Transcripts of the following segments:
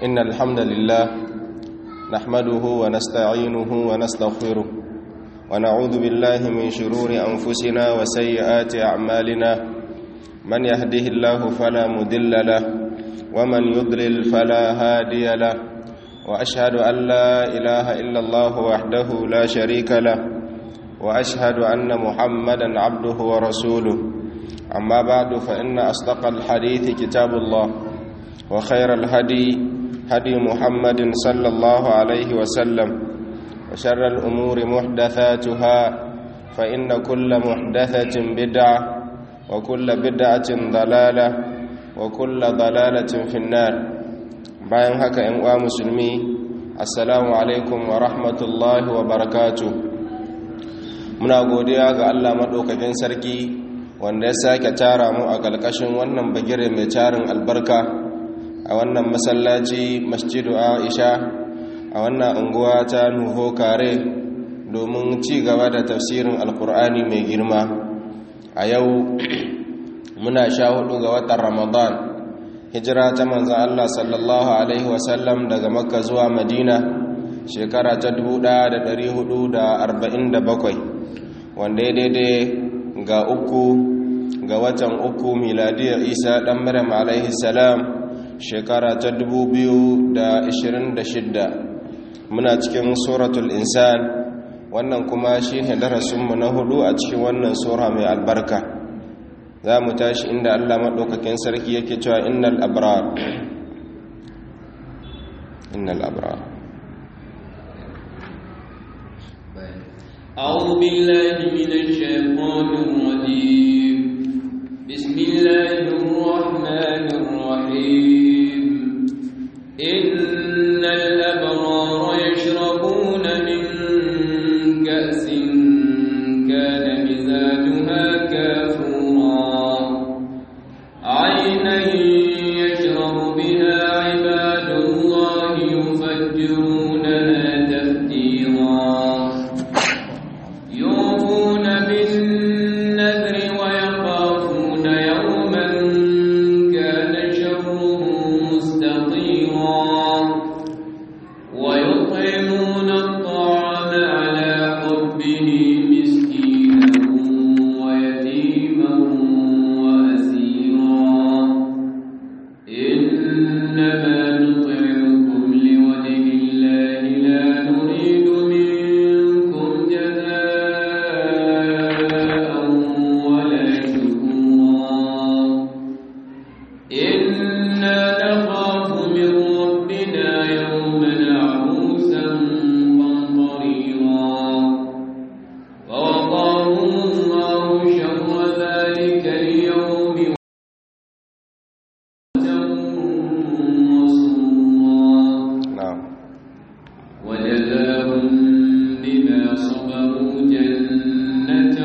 إن الحمد لله نحمده ونستعينه ونستغفره ونعوذ بالله من شرور أنفسنا وسيئات أعمالنا من يهده الله فلا مدل له ومن يضلل فلا هادي له وأشهد أن لا إله إلا الله وحده لا شريك له وأشهد أن محمدا عبده ورسوله أما بعد فإن أصدق الحديث كتاب الله وخير الهدي هدي محمد صلى الله عليه وسلم وشر الأمور محدثاتها فإن كل محدثة بدعة وكل بدعة ضلالة وكل ضلالة في النار bayan haka ‘yan uwa musulmi assalamu alaikum wa rahmatullahi wa barakatu muna godiya ga allah maɗaukakin sarki wanda ya sake tara mu a ƙarƙashin wannan bagire mai tarin albarka a wannan masallaci masjidu aisha a wannan unguwa ta nuho kare domin ci gaba da tafsirin alkur'ani mai girma a yau muna sha hudu ga watan ramadan hijira ta manzan allah sallallahu alaihi wasallam daga makka zuwa madina shekara ta 1447 wanda ya daidai ga uku ga watan uku miladiyar isa ɗan maryam alaihi salam shekara ta 2026 muna cikin suratul insan wannan kuma shi ne darasinmu na hudu a cikin wannan sura mai albarka za mu tashi inda allah maɗaukakin sarki yake cewa innal abrar innal abrar أعوذ بالله من الشيطان الرجيم بسم الله الرحمن الرحيم إن الأبرار يشربون من كأس كان مزاجها كافورا عينا يشرب بها عباد الله يفجرونها تفجيرا يوفون بالنذر ويخافون يوما كان شره مستطيرا ويطعمون الطعام على حبه مسكينا ويتيما وأسيرا إنما نطعمكم لوجه الله لا نريد منكم جزاء ولا شكورا إنا نخاف من ربنا يوما عبوسا قمطريرا فوقاهم الله شر ذلك اليوم وسرورا na'am وجزاهم بما صبروا جنة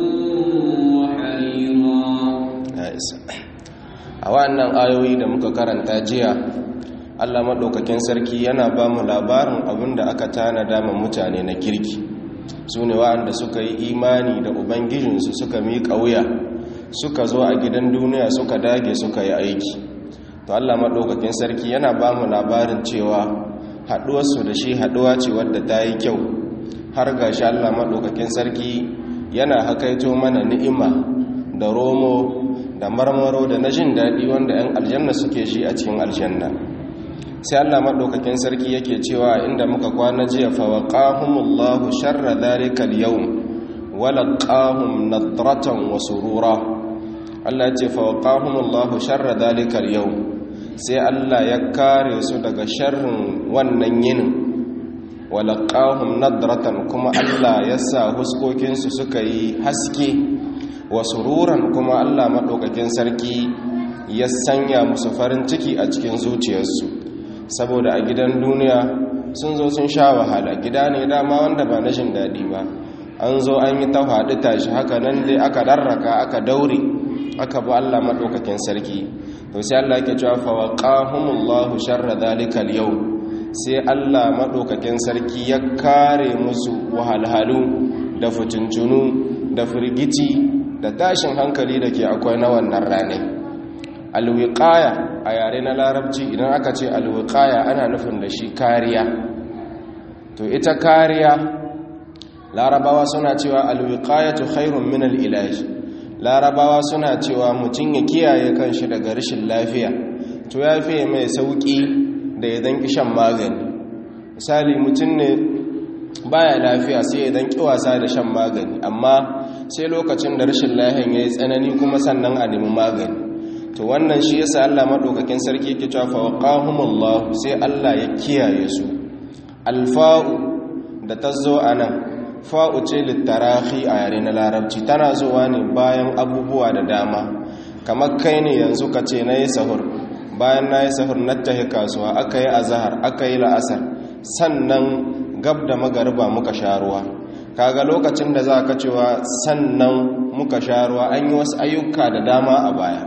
وحريرا ya isa a wannan ayoyi da muka karanta jiya allah maɗaukakin sarki yana ba mu labarin abin da aka tanada ma mutane na kirki su ne wa'anda suka yi imani da ubangijinsu suka miƙa wuya suka zo a gidan duniya suka dage suka yi aiki to allah maɗaukakin sarki yana ba mu labarin cewa haɗuwarsu da shi haɗuwa ce wadda ta yi kyau har ga shi allah maɗaukakin sarki yana hakaito mana ni'ima da romo da marmaro da na jin daɗi wanda 'yan aljanna suke shi a cikin aljanna sai allah maɗaukakin sarki yake cewa inda muka kwana jiya fawaƙahumullahu sharra zalikal yau walaƙahum nadratan wa surura allah ya ce fawaƙahumullahu sharra zalikal yau sai allah ya kare su daga sharrin wannan yinin walaƙahum nadratan kuma allah ya sa huskokinsu suka yi haske wa sururan kuma Allah maɗaukakin sarki ya sanya musu farin ciki a cikin zuciyarsu saboda a gidan duniya sun zo sun sha wahala gida ne dama wanda ba na jin daɗi ba an zo an yi ta haɗu tashi haka nan dai aka darraka aka daure aka bi Allah maɗaukakin sarki to sai Allah ke cewa fa waqahumullahu sharra zalikal yau sai Allah maɗaukakin sarki ya kare musu wahalhalu da fitintunu da firgici da tashin hankali da ke akwai na wannan ranai alwiqaya a yare na larabci idan aka ce alwiqaya ana nufin da shi kariya to ita kariya larabawa suna cewa alwiqayatu khairun min alilaj larabawa suna cewa mutum ya kiyaye kanshi daga rashin lafiya to ya fiye mai sauki da ya danki shan magani misali mutum ne baya lafiya sai ya danki wasa da shan magani amma sai lokacin da rashin lafiyan ya yi tsanani kuma sannan a nemi magani to wannan shi yasa Allah madaukakin sarki yake cewa fawqahumullah sai Allah ya kiyaye su alfa'u da tazo anan fa'u ce littarahi a yare na larabci tana zuwa ne bayan abubuwa da dama kamar kai ne yanzu ka ce na yi sahur bayan na yi sahur na tahi kasuwa aka yi azahar aka yi la'asar sannan gab da magariba muka sha ruwa kaga lokacin da za ka cewa sannan muka sha ruwa an yi wasu ayyuka da dama a baya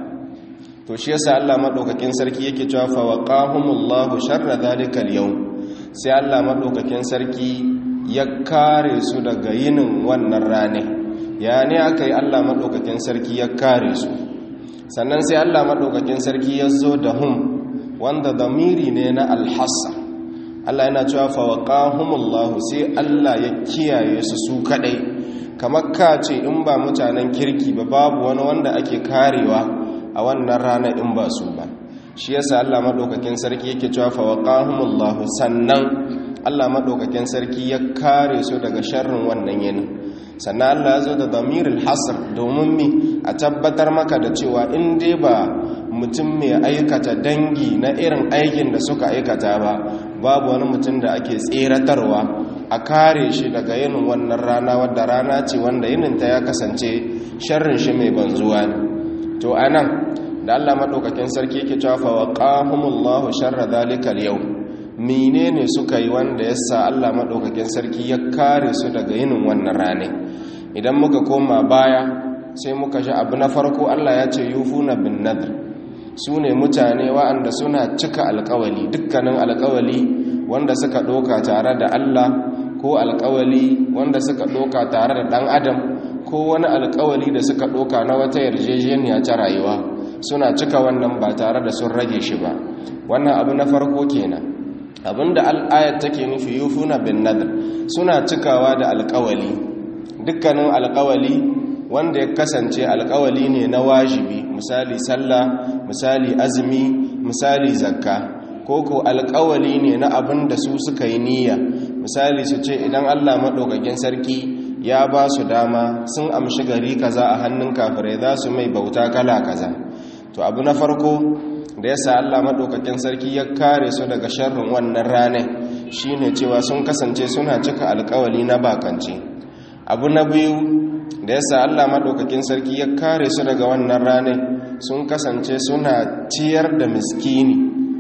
to shi yasa Allah madaukakin sarki yake cewa fa waqahumullahu sharra zalikal yawm sai Allah madaukakin sarki ya kare su daga yinin wannan rane ya ne aka yi Allah madaukakin sarki ya kare su sannan sai Allah madaukakin sarki ya zo da hum wanda damiri ne na alhassa Allah yana cewa fa waqahumullahu sai Allah ya kiyaye su su kadai kamar ka ce in ba mutanen kirki ba babu wani wanda ake karewa a wannan rana in ba su ba shi yasa Allah madaukakin sarki yake cewa fa waqahumullahu sannan Allah madaukakin sarki ya kare su daga sharrin wannan yinin sannan Allah ya zo da damirul hasr domin mi a tabbatar maka da cewa in dai ba mutum mai aikata dangi na irin aikin da suka aikata ba babu wani mutum da ake tseratarwa a kare shi daga yinin wannan rana wadda rana ce wanda yininta ya kasance sharrin shi mai banzuwa ne to anan da Allah madaukakin sarki yake cewa fa waqahumullahu sharra zalikal yawm menene suka yi wanda yasa Allah madaukakin sarki ya kare su daga yinin wannan rane idan muka koma baya sai muka ji abu na farko Allah ya ce yufuna bin nadr su ne mutane wa'anda suna cika alkawali dukkanin alkawali wanda suka ɗoka tare da Allah ko alkawali wanda suka ɗoka tare da ɗan adam ko wani alkawali da suka ɗoka na wata yarjejeniya ta rayuwa suna cika wannan ba tare da sun rage shi ba wannan abu na farko kenan abinda al'ayat take nufi yufuna bin nadr suna cikawa da alkawali dukkanin alkawali wanda ya kasance alkawali ne na wajibi misali sallah misali azumi misali zakka ko ko alkawali ne na abin da su suka yi niyya misali su ce idan Allah maɗaukakin sarki ya ba su dama sun amshi gari kaza a hannun kafirai za su mai bauta kala kaza to abu na farko da yasa Allah maɗaukakin sarki ya kare su daga sharrin wannan ranar shine cewa sun kasance suna cika alkawali na bakance abu na biyu da yasa Allah maɗaukakin sarki ya kare su daga wannan ranar sun kasance suna ciyar da miskini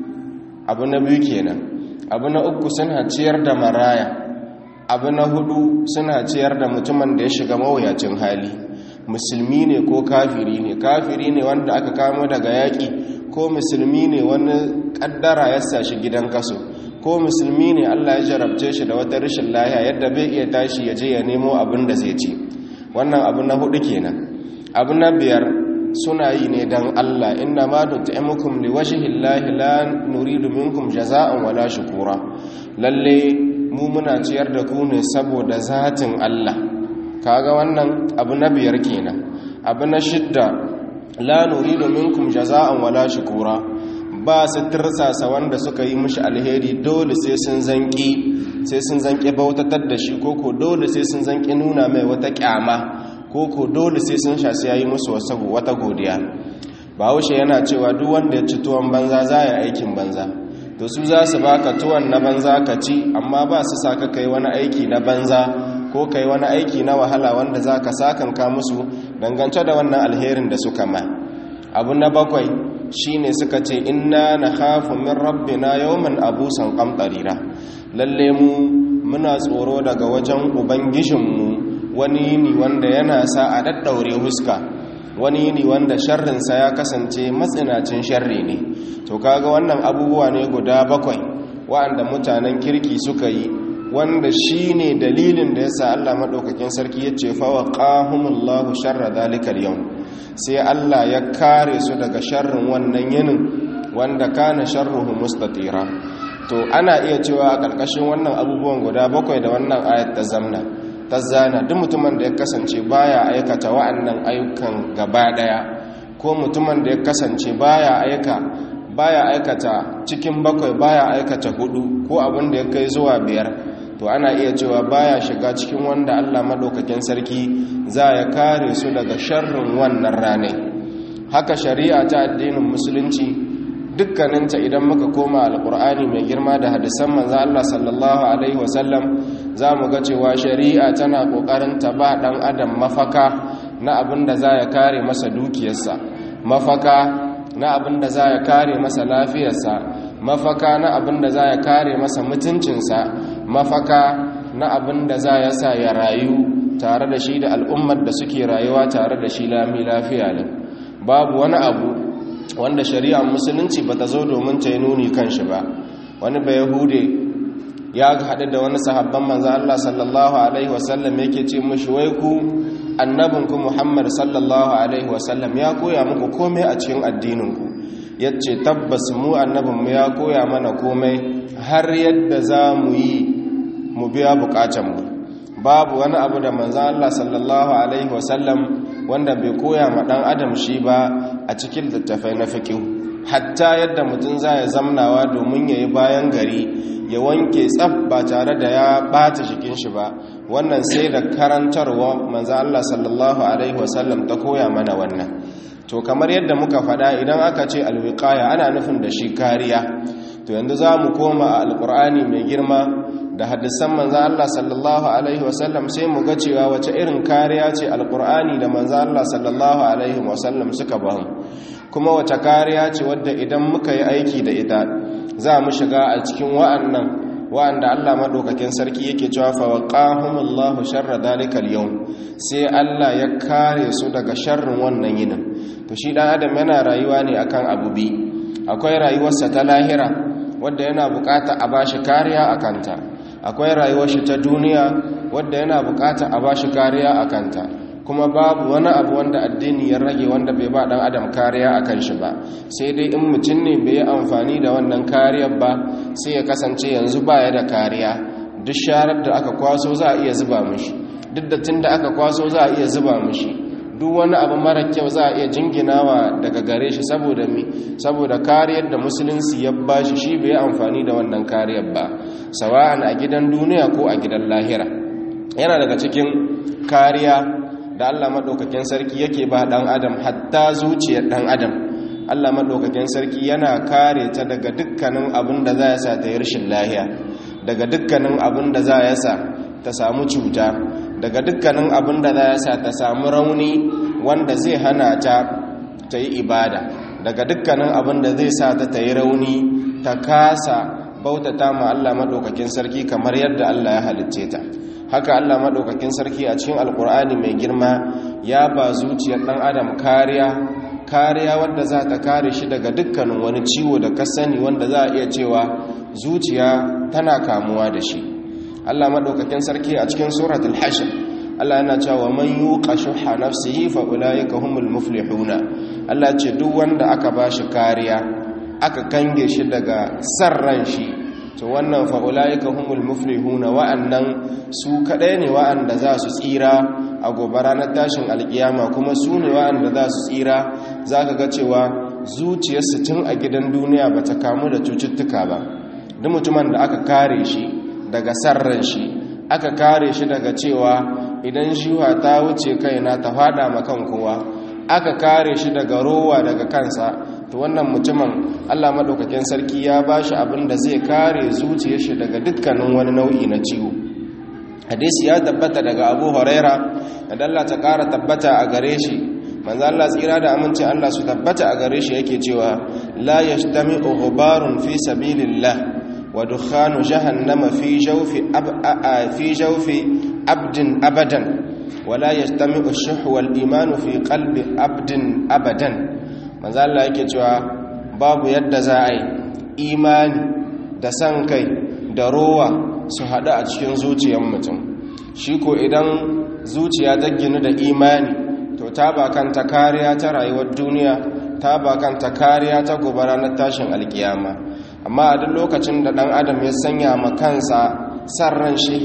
abu na biyu kenan abu na uku suna ciyar da maraya abu na hudu suna ciyar da mutumin da ya shiga mawuyacin hali musulmi ne ko kafiri ne kafiri ne wanda aka kamo daga yaƙi ko musulmi ne wani ƙaddara ya sa shi gidan kaso ko musulmi ne Allah ya jarabce shi da wata rashin lahiya yadda bai iya tashi ya je ya nemo abin da zai ci wannan abu na hudu kenan abu na biyar suna yi ne don Allah inna ma nut'imukum liwajhillahi la nuridu minkum jaza'an wala shukura lalle mu muna ciyar da ku ne saboda zatin Allah kaga wannan abu na biyar kenan abu na shidda la nuridu minkum jaza'an wala shukura ba su tirsasa wanda suka yi mishi alheri dole sai sun zanki sai sun zanki bautatar da shi koko dole sai sun zanki nuna mai wata kyama koko dole sai sun sha sai yayi musu wata godiya bahaushe yana cewa duk wanda ya ci tuwon banza za ya aikin banza to su za su baka tuwon na banza ka ci amma ba su sa ka kai wani aiki na banza ko kai wani aiki na wahala wanda za ka sakanka musu dangance da wannan alherin da suka ma abu na bakwai shine suka ce inna na hafu min rabbina yawman abusan qamtarira lalle mu muna tsoro daga wajen ubangijinmu wani yini wanda yana sa a daddaure huska wani yini wanda sharrinsa ya kasance matsinacin sharri ne to kaga wannan abubuwa ne guda bakwai wa'anda mutanen kirki suka yi wanda shi ne dalilin da ya sa Allah maɗaukakin sarki ya ce fawa ƙahumullahu sharra zalikal yau sai Allah ya kare su daga sharrin wannan yinin wanda kana sharruhu mustatira to ana iya cewa a ƙarƙashin wannan abubuwan guda bakwai da wannan ayat ta zamna ta zana duk mutumin da ya kasance baya aikata wa'annan ayyukan gaba daya ko mutumin da ya kasance baya aika baya aikata cikin bakwai baya aikata hudu ko abin da ya kai zuwa biyar to ana iya cewa baya shiga cikin wanda Allah madaukakin sarki za ya kare su daga sharrin wannan ranai haka shari'a ta addinin musulunci dukkaninta idan muka koma alkur'ani mai girma da hadisan manzo Allah sallallahu alaihi wasallam za mu ga cewa shari'a tana kokarin ta ba dan adam mafaka na abin da za ya kare masa dukiyarsa mafaka na abin da za ya kare masa lafiyarsa mafaka na abin da za ya kare masa mutuncinsa mafaka na abin da za ya sa ya rayu tare da shi da al'ummar da suke rayuwa tare da shi lami lafiya ne babu wani abu wanda shari'ar musulunci ba ta zo domin ta yi nuni kan shi ba wani bai yahude ya haɗu da wani sahabban manzo Allah sallallahu alaihi wasallam yake ce mushi wai ku annabinku Muhammad sallallahu alaihi wasallam ya koya muku komai a cikin addininku yace tabbas mu annabinmu ya koya mana komai har yadda za mu yi mu biya bukatanmu babu wani abu da manzo Allah sallallahu alaihi wasallam wanda bai koya ma dan adam shi ba a cikin littafai na fiqh hatta yadda mutum zai zamnawa domin yayi bayan gari ya wanke tsaf ba tare da ya bata jikin shi ba wannan sai da karantarwa manzo Allah sallallahu alaihi wasallam ta koya mana wannan to kamar yadda muka faɗa idan aka ce alwiqaya ana nufin da shi kariya to yanzu za mu koma a alqur'ani mai girma da hadisan manzo Allah sallallahu alaihi wasallam sai mu ga cewa wace irin kariya ce alqur'ani da manzo Allah sallallahu alaihi wasallam suka ba mu kuma wace kariya ce wadda idan muka yi aiki da ita za mu shiga a cikin wa'annan wa'anda Allah madaukakin sarki yake cewa fa waqahumullahu sharra dalikal yawm sai Allah ya kare su daga sharrin wannan yinin to shi dan adam yana rayuwa ne akan abu bi akwai rayuwarsa ta lahira wadda yana bukata a bashi kariya akanta akwai rayuwar shi ta duniya wadda yana bukata a bashi kariya akanta kuma babu wani abu wanda addini ya rage wanda bai ba dan adam kariya akan shi ba sai dai in mutum ne bai yi amfani da wannan kariyar ba sai ya kasance yanzu baya da kariya duk sharar da aka kwaso za a iya zuba mishi duk da tun da aka kwaso za a iya zuba mishi duk wani abu mara kyau za a iya jinginawa daga gare shi saboda mi saboda kariyar da musulunci ya bashi shi bai yi amfani da wannan kariyar ba sawa'an a gidan duniya ko a gidan lahira yana daga cikin kariya da Allah maɗaukakin sarki yake ba ɗan adam hatta zuciyar ɗan adam Allah maɗaukakin sarki yana kare ta daga dukkanin abin da za ya sa ta yi rashin lahiya daga dukkanin abin da za ya sa ta samu cuta daga dukkanin abin da za ya sa ta samu rauni wanda zai hana ta ta yi ibada daga dukkanin abin da zai sa ta ta yi rauni ta kasa bautata ma Allah maɗaukakin sarki kamar yadda Allah ya halicce ta haka Allah maɗaukakin sarki a cikin alkur'ani mai girma ya ba zuciyar ɗan adam kariya kariya wadda za ta kare shi daga dukkanin wani ciwo da ka sani wanda za a iya cewa zuciya tana kamuwa da shi Allah maɗaukakin sarki a cikin suratul hashr Allah yana cewa man yuqa shuhha nafsihi fa ulaika humul muflihuna Allah ce duk wanda aka ba shi kariya aka kange shi daga sarran shi to wannan fa'ula'ika humul muflihuna wa'annan su kaɗai ne wa'anda za su tsira a gobe ranar tashin alkiyama kuma su ne wa'anda za su tsira za ka ga cewa zuciyarsu tun a gidan duniya ba ta kamu da cututtuka ba duk mutumin da aka kare shi daga sarran shi aka kare shi daga cewa idan shiwa ta wuce kaina ta fada makan kowa aka kare shi daga rowa daga kansa to wannan mutumin Allah madaukakin sarki ya bashi abin da zai kare zuciyar shi daga dukkanin wani nau'i na ciwo hadisi ya tabbata daga Abu Huraira da Allah ta kara tabbata a gare shi manzo Allah tsira da amincin Allah su tabbata a gare shi yake cewa la yashtami'u ghubarun fi sabilillah wa dukhanu jahannama fi jawfi fi jawfi abdin abadan wala yastami'u ash-shuh wal iman fi qalbi abdin abadan manzo Allah yake cewa babu yadda za a yi imani da san kai da rowa su haɗu a cikin zuciyar mutum shi ko idan zuciya ta ginu da imani to ta ba kanta kariya ta rayuwar duniya ta ba kanta kariya ta gobe ranar tashin alkiyama amma a duk lokacin da dan adam ya sanya ma kansa san ran shi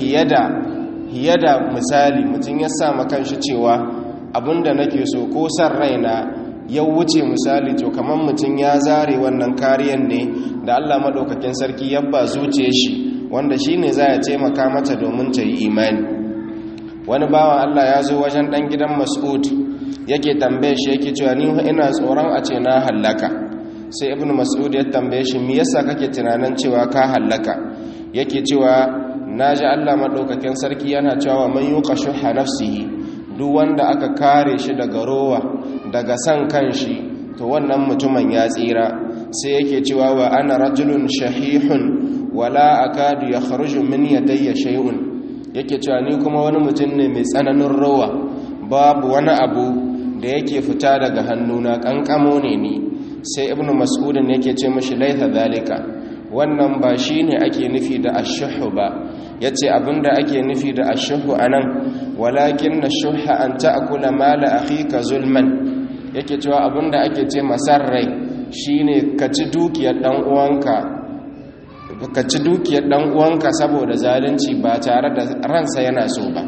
hiyada misali mutum ya sa ma kanshi cewa abinda nake so ko san raina ya wuce misali to kamar mutum ya zare wannan kariyan ne da Allah madaukakin sarki ya ba zuciye shi wanda shine za ya taimaka mata domin ta yi imani wani bawan Allah ya zo wajen dan gidan Mas'ud yake tambaye shi yake cewa ni ina tsoron a ce na hallaka sai ibnu Mas'ud ya tambaye shi me yasa kake tunanin cewa ka hallaka yake cewa naji Allah madaukakin sarki yana cewa man yuqashuha nafsihi duk wanda aka kare shi daga rowa daga san kanshi to wannan mutumin ya tsira sai yake cewa wa ana rajulun shahihun wala akadu yakhruju min yadayya shay'un yake cewa ni kuma wani mutum ne mai tsananin rowa babu wani abu da yake fita daga hannuna kankamo ne ni sai ibnu mas'udin yake ce mashi laitha zalika wannan ba shine ake nufi da ashuhu ba yace abinda ake nufi da ashuhu anan walakin ashuha an ta'kula mala akhika zulman yake cewa abinda ake ce masarrai shine ka ci dukiyar dan uwanka ka ci dukiyar dan uwanka saboda zalunci ba tare da ransa yana so ba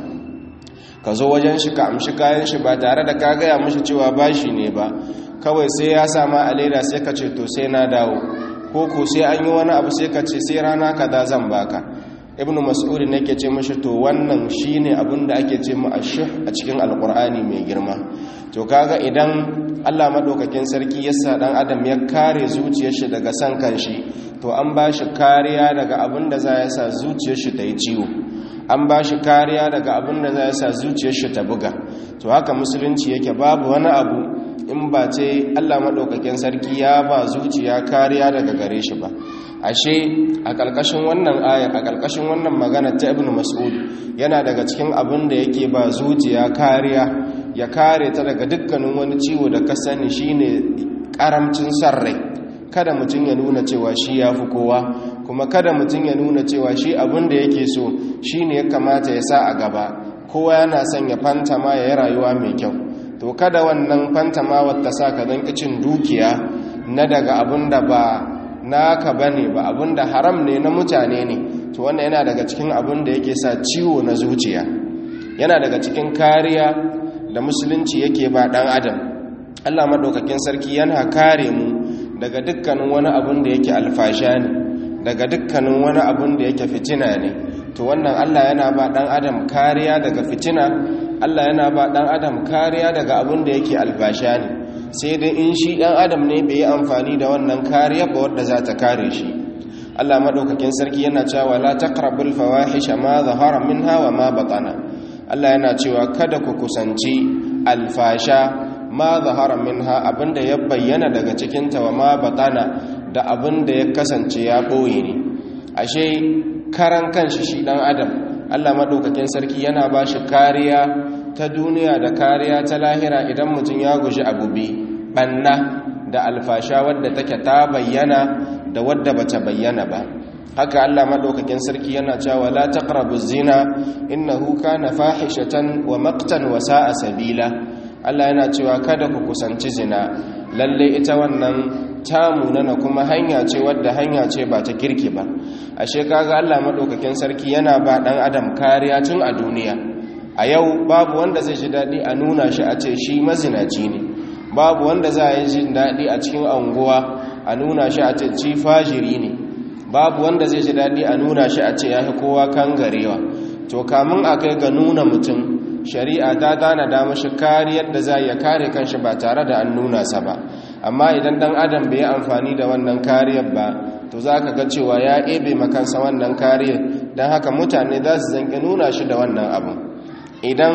ka zo wajen shi ka amshi kayan shi ba tare da ka gaya mashi cewa bashi ne ba kawai sai ya sama a leda sai ka ce to sai na dawo ko ko sai an yi wani abu sai ka ce sai rana kaza zan baka ibnu mas'ud ne ke ce mashi to wannan shine abin da ake ce mu ashuh a cikin alqur'ani mai girma to kaga idan Allah madaukakin sarki ya sa dan adam ya kare zuciyar shi daga san kanshi to an ba shi kariya daga abin da za ya sa zuciyar shi ta yi ciwo an ba shi kariya daga abin da za ya sa zuciyar shi ta buga to haka musulunci yake babu wani abu in ba ce Allah maɗaukakin sarki ya ba zuciya kariya daga gare shi ba ashe a ƙarƙashin wannan aya a ƙarƙashin wannan magana ta ibnu mas'ud yana daga cikin abin da yake ba zuciya kariya ya kare ta daga dukkanin wani ciwo da ka sani shine karamcin sarrai kada mutum ya nuna cewa shi ya fi kowa kuma kada mutum ya nuna cewa shi abin da yake so shi ne ya kamata ya sa a gaba kowa yana son ya fantama ya yi rayuwa mai kyau to kada wannan fantama wata sa ka don cin dukiya na daga abin da ba naka ba ne ba abin da haram ne na mutane ne to wannan yana daga cikin abin da yake sa ciwo na zuciya yana daga cikin kariya da musulunci yake ba dan adam allah maɗaukakin sarki yana kare mu daga dukkanin wani abun da yake alfasha ne daga dukkanin wani abun da yake fitina ne to wannan Allah yana ba dan adam kariya daga fitina Allah yana ba dan adam kariya daga abun da yake alfasha ne sai dai in shi dan adam ne bai yi amfani da wannan kariya ba wadda za ta kare shi Allah madaukakin sarki yana cewa la taqrabul fawahisha ma zahara minha wa ma batana Allah yana cewa kada ku kusanci alfasha ma zahara minha abinda ya bayyana daga cikinta wa ma batana da abinda ya kasance ya ɓoye ne ashe karan kanshi shi ɗan adam allah maɗaukakin sarki yana ba shi kariya ta duniya da kariya ta lahira idan mutum ya guji abubi ɓanna da alfasha wadda take ta bayyana da wadda bata bayyana ba haka Allah madaukakin sarki yana cewa la taqrabu zina innahu kana fahishatan wa maqtan wa sa'a sabila Allah yana cewa kada ku kusanci zina lalle ita wannan tamu nana kuma hanya ce wadda hanya ce ba ta kirki ba ashe kaga Allah madaukakin sarki yana ba dan adam kariya tun a duniya a yau babu wanda zai ji dadi a nuna shi a ce shi mazinaci ne babu wanda za yi jin dadi a cikin anguwa a nuna shi a ce ci fajiri ne babu wanda zai ji dadi a nuna shi a ce ya fi kowa kan garewa to kamun a kai ga nuna mutum shari'a ta dana da mashi kariyar da za ya kare kanshi ba tare da an nuna sa ba amma idan dan adam bai yi amfani da wannan kariyar ba to za ka ga cewa ya ebe makansa wannan kariyar don haka mutane za su zanki nuna shi da wannan abu idan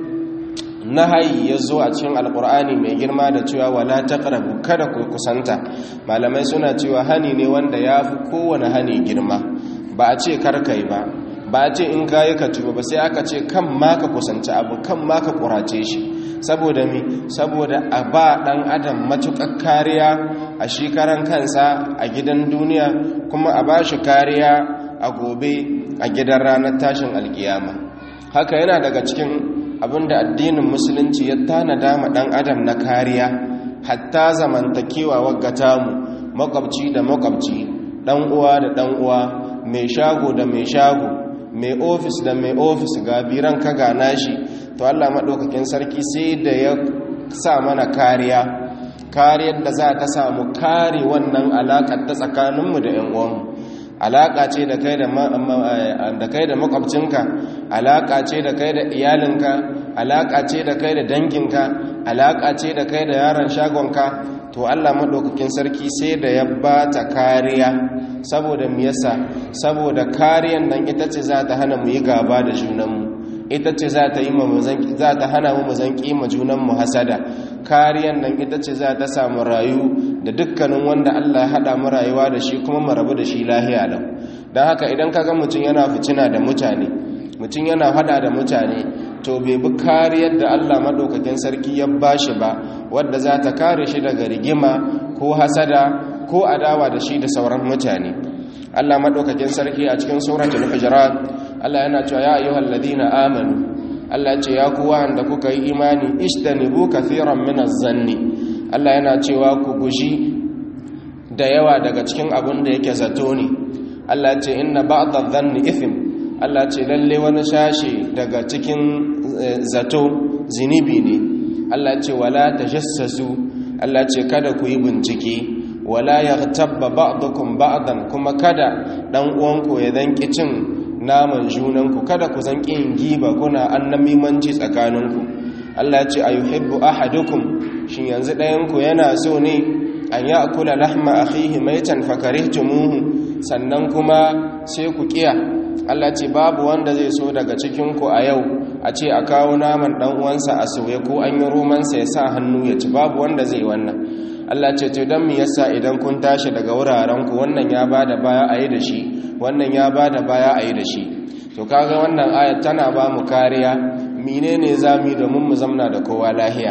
nahayi ya zo a cikin alkur'ani mai girma da cewa wala taqrabu kada ku kusanta malamai suna cewa hani ne wanda ya fi kowane hani girma ba a ce karkai ba ba a ce in kayi ka tuba ba sai aka ce kan ma ka kusanci abu kan ma ka kurace shi saboda mi saboda a ba dan adam matukar kariya a shekaran kansa a gidan duniya kuma a ba shi kariya a gobe a gidan ranar tashin alkiyama haka yana daga cikin abinda addinin musulunci ya tanada ma dan adam na kariya hatta zamantakewa wagga mu makwabci da makwabci dan uwa da dan uwa mai shago da mai shago mai ofis da mai ofis ga biran ka ga nashi to Allah madaukakin sarki sai da ya sa mana kariya kariyar da za ta samu kare wannan alaƙar ta tsakaninmu da 'yan uwanmu alaƙa ce da kai da kai da makwabcinka alaƙa ce da kai da iyalinka alaƙa ce da kai da danginka alaƙa ce da kai da yaron shagonka to Allah maɗaukakin sarki sai da ya ba ta kariya saboda mu yasa saboda kariyan nan ita ce za ta hana mu yi gaba da junanmu ita ce za ta za ta hana mu zan kima junanmu hasada kariyan nan ita ce za ta samu rayu da dukkanin wanda Allah ya haɗa mu rayuwa da shi kuma mu rabu da shi lahiya lau don haka idan kaga mutum yana fitina da mutane mutum yana hada da mutane to bai bi kariyar da Allah madaukakin sarki ya bashi ba wadda za ta kare shi daga rigima ko hasada ko adawa da shi da sauran mutane Allah madaukakin sarki a cikin suratul hujurat Allah yana cewa ya ayyuhal ladina amanu Allah ce ya ku wanda kuka yi imani ishtanibu kathiran minaz zanni Allah yana cewa ku guji da yawa daga cikin abin da yake zato ne Allah ce inna ba'dadh dhanni ithm Allah ce lalle wani shashi daga cikin zato zinibi ne Allah ce wala tajassasu Allah ce kada ku yi bincike wala yaghtabba ba'dukum ba'dan kuma kada dan uwanku ya danki cin naman junanku kada ku zanki yin giba kuna annamimanci tsakaninku Allah ce ayuhibbu ahadukum shin yanzu ɗayanku yana so ne an ya'kula lahma akhihi maitan fakarihtumuhu sannan kuma sai ku kiya Allah ce babu wanda zai so daga cikinku a yau a ce a kawo naman dan uwansa a soye ko an yi romansa ya sa hannu ya ci babu wanda zai wannan Allah ce to dan me yasa idan kun tashi daga wuraren ku wannan ya bada baya a yi da shi wannan ya bada baya a yi da shi to kaga wannan ayat tana ba mu kariya menene zamu domin mu zamna da kowa lahiya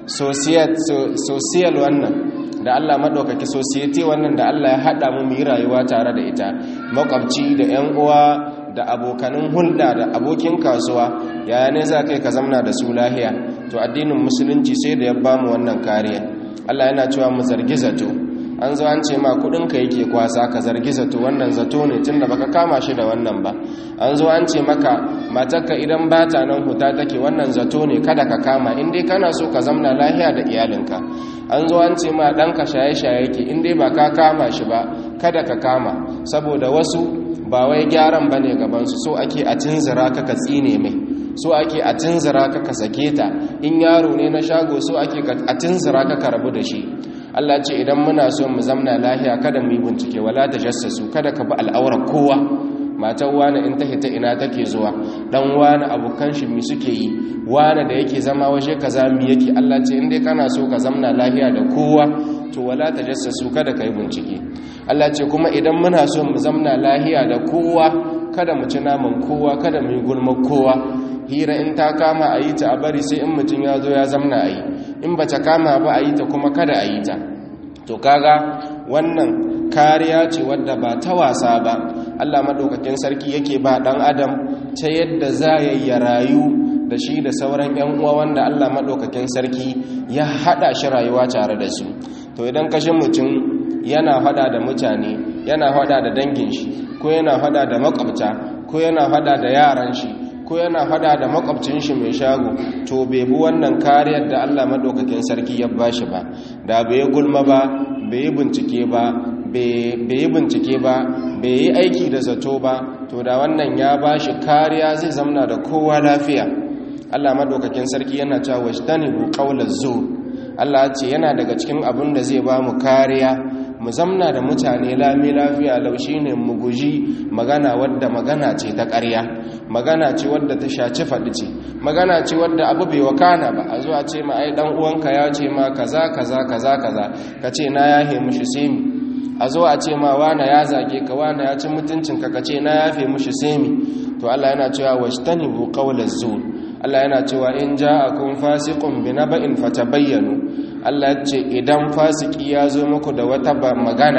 social wannan da Allah maɗaukaki society wannan da Allah ya haɗa mu mu yi rayuwa tare da ita makwabci da 'yan uwa da abokanin hulɗa da abokin kasuwa yaya ne za kai ka zamna da su lahiya to addinin musulunci sai da ya ba mu wannan kariya Allah yana cewa mu zargi zato an zo an ce ma kudinka yake kwasa ka zargi zato wannan zato ne tunda baka kama shi da wannan ba an zo an ce maka matarka idan bata nan huta take wannan zato ne kada ka kama in dai kana so ka zamna lahiya da iyalinka an zo an ce ma ɗanka shaye-shaye yake in dai ba ka kama shi ba kada ka kama saboda wasu ba wai gyaran bane gabansu so ake a tunzura ka ka tsine mai so ake a tunzura ka ka sake ta in yaro ne na shago so ake a tunzura ka ka rabu da shi Allah ce idan muna so mu zamna lahiya kada mu yi bincike wala tajassasu kada ka bi al'aurar kowa matan wani in ta hita ina take zuwa dan wani abokan shi mi suke yi wani da yake zama waje kaza mi yake Allah ce in dai kana so ka zamna lahiya da kowa to wala tajassasu kada ka yi bincike Allah ce kuma idan muna so mu zamna lahiya da kowa kada mu ci naman kowa kada mu yi gulmar kowa hira in ta kama a yi ta a bari sai in mutum ya zo ya zamna a yi in ba ta kama ba a yi ta kuma kada a yi ta to kaga wannan kariya ce wadda ba ta wasa ba allah maɗaukakin sarki yake ba ɗan adam ta yadda za ya yi rayu da shi da sauran 'yan uwa wanda allah maɗaukakin sarki ya haɗa shi rayuwa tare da su to idan kashin mutum yana haɗa da mutane yana haɗa da dangin shi ko yana haɗa da makwabta ko yana haɗa da yaran shi ko yana fada da makwabcin shi mai shago to bai bi wannan kariyar da Allah madaukakin sarki ya bashi ba da bai gulma ba bai bincike ba bai yi bincike ba bai yi aiki da zato ba to da wannan ya bashi kariya zai zamna da kowa lafiya Allah madaukakin sarki yana cewa wajtanibu qawlaz zur Allah ce yana daga cikin abin da zai ba mu kariya mu zamna da mutane lami lafiya laushi ne mu guji magana wadda magana ce ta ƙarya magana ce wadda ta shaci faɗi ce magana ce wadda abu bai wakana ba a zuwa ce ma ai dan uwanka ya ce ma kaza kaza kaza kaza ka ce na yahe mushi semi a zo a ce ma wana ya zage ka wana ya ci mutuncinka ka ce na yafe mushi semi to Allah yana cewa washtanibu qawlaz zur Allah yana cewa in ja'akum fasiqun binaba'in fatabayyanu Allah ce idan fasiki ya zo muku da wata magana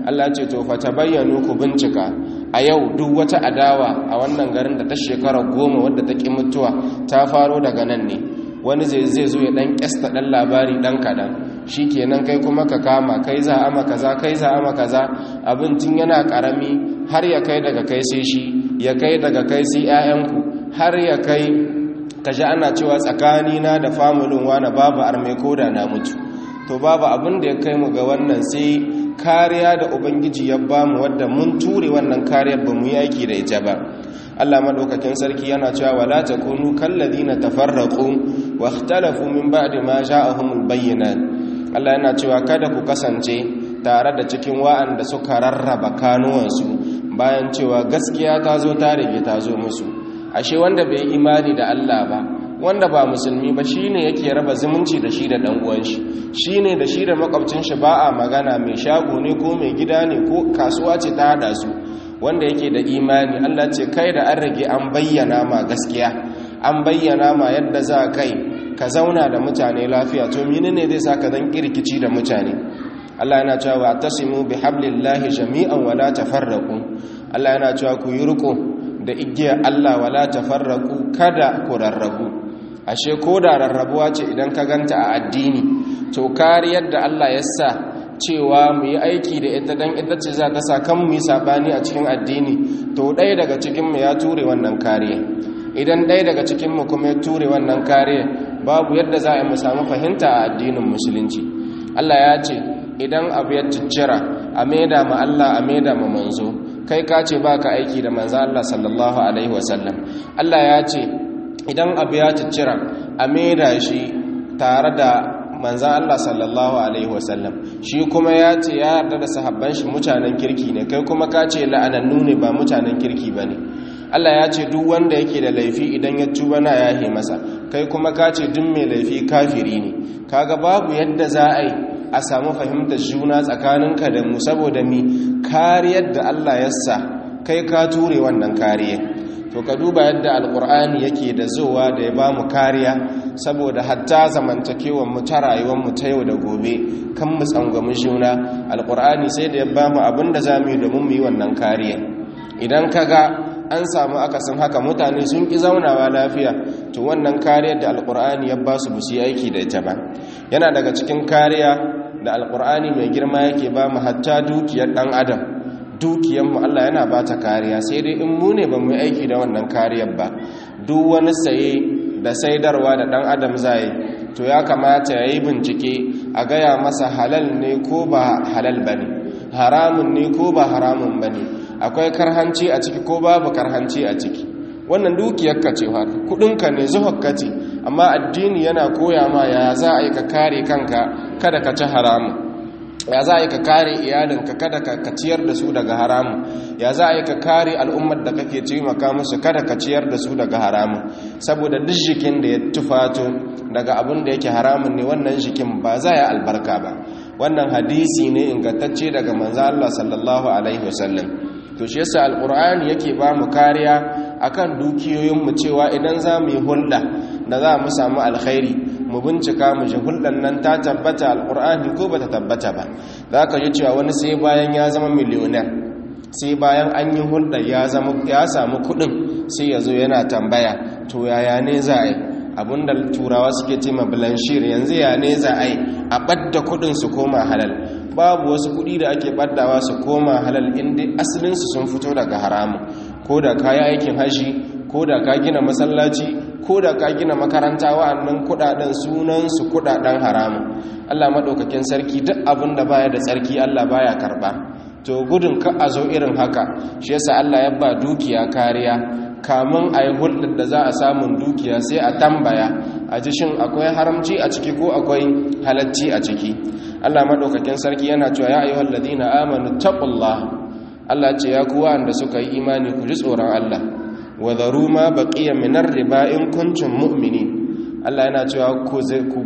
Allah ce to fa tabayyanu ku bincika a yau duk wata adawa a wannan garin da ta shekara goma wadda ta ƙi mutuwa ta faro daga nan ne wani zai zai zo ya dan kyasta dan labari dan kadan shikenan kai kuma ka kama kai za a maka kaza kai za a maka kaza abin tun yana karami har ya kai daga kai sai shi ya kai daga kai sai ƴaƴanku har ya kai kaji ana cewa tsakani na da familin wani babu arme koda na mutu to babu abin da ya kai mu ga wannan sai kariya da ubangiji ya bamu wadda mun ture wannan kariyar ba mu yi aiki da ita ba Allah madaukakin sarki yana cewa wala takunu kalladina tafarraqu wa ikhtalafu min ba'di ma ja'ahumul bayyinat Allah yana cewa kada ku kasance tare da cikin wa'anda suka rarraba kanuwansu bayan cewa gaskiya ta zo ta rige ta zo musu ashe wanda bai imani da Allah ba wanda ba musulmi ba shine yake raba zumunci da shi da dan uwan shi shine da shi da makwabcin shi ba a magana mai shago ne ko mai gida ne ko kasuwa ce ta hada su wanda yake da imani Allah ce kai da an rage an bayyana ma gaskiya an bayyana ma yadda za kai ka zauna da mutane lafiya to menene zai saka dan kirkici da mutane Allah yana cewa tasimu bihablillahi jami'an wala tafarraqu Allah yana cewa ku yi riko da igiyar Allah wala tafarraqu kada ku rarrabu ashe ko da rarrabuwa ce idan ka ganta a addini to kariyar da Allah ya sa cewa mu yi aiki da ita dan ita ce za ta sa kan mu yi sabani a cikin addini to ɗaya daga cikin mu ya ture wannan kariya idan ɗaya daga cikin mu kuma ya ture wannan kariya babu yadda za a mu samu fahimta a addinin musulunci Allah ya ce idan abu ya ciccira a maida ma Allah a maida ma manzo kai ka ce baka aiki da manzo Allah sallallahu alaihi wasallam Allah ya ce idan abu ya ciccira a maida shi tare da manzan Allah sallallahu Alaihi wasallam shi kuma ya ce ya yarda da sahabban shi mutanen kirki ne kai kuma ka ce la'anannu ne ba mutanen kirki ba ne Allah ya ce duk wanda yake da laifi idan ya tuba na yahe masa kai kuma ka ce duk mai laifi kafiri ne kaga babu yadda za a yi a samu fahimtar juna tsakaninka da mu saboda mi kariyar da Allah ya sa kai ka ture wannan kariyar to ka duba yadda alkur'ani yake da zowa da ya ba mu kariya saboda hatta zamantakewar mu ta rayuwar mu ta yau da gobe kan mu tsangwami juna alkur'ani sai da ya ba mu abin da za mu yi domin mu yi wannan kariya idan ka ga an samu akasin haka mutane sun ƙi zaunawa lafiya to wannan kariyar da alkur'ani ya ba su busi aiki da ita ba yana daga cikin kariya da alkur'ani mai girma yake ba mu hatta dukiyar ɗan adam dukiyanmu Allah yana ba ta kariya sai dai in mu ne ba mu aiki da wannan kariyar ba duk wani saye da saidarwa da ɗan adam zai to ya kamata ya yi bincike a gaya masa halal ne ko ba halal ba ne haramun ne ko ba haramun ba ne akwai karhanci a ciki ko babu karhanci a ciki wannan dukiyarka ce kudinka ne zuhakka ce amma addini yana koya ma ya za a yi ka kare kanka kada ka ci haramun ya za a yi ka kare iyalinka kada ka ciyar da su daga haramun ya za a yi ka kare al'ummar da kake taimaka musu kada ka ciyar da su daga haramun saboda duk jikin da ya tufato daga abin da yake haramun ne wannan jikin ba za ya albarka ba wannan hadisi ne ingantacce daga manzo Allah sallallahu alaihi wasallam to shi yasa alqur'ani yake ba mu kariya akan dukiyoyin mu cewa idan za mu yi hulɗa da za mu samu alkhairi mu bincika mu ji hulɗan nan ta tabbata alqur'ani ko bata tabbata ba za ka ji cewa wani sai bayan ya zama miliyonер sai bayan an yi hulɗa ya samu kuɗin sai ya zo yana tambaya to yaya ne za a yi abinda turawa suke ce ma blanchir yanzu ya ne za a yi a ɓadda kuɗin su koma halal babu wasu kuɗi da ake ɓaddawa su koma halal inda asalinsu sun fito daga haramu ko da ka yi aikin hashi ko da ka gina masallaci ko da ka gina makaranta wa'annan kuɗaɗen sunansu kuɗaɗen haramu allah maɗaukakin sarki duk abin da baya da tsarki allah baya karɓa to gudun ka a zo irin haka shi yasa allah ya ba dukiya kariya kamun a yi hulɗar da za a samun dukiya sai a tambaya a ji shin akwai haramci a ciki ko akwai halacci a ciki allah maɗaukakin sarki yana cewa ya ayyuhal ladina amanu taqullah allah ce ya kuwa da suka yi imani ku ji tsoron allah wa dharu ma baqiya min riba in kuntum mu'minin allah yana cewa ku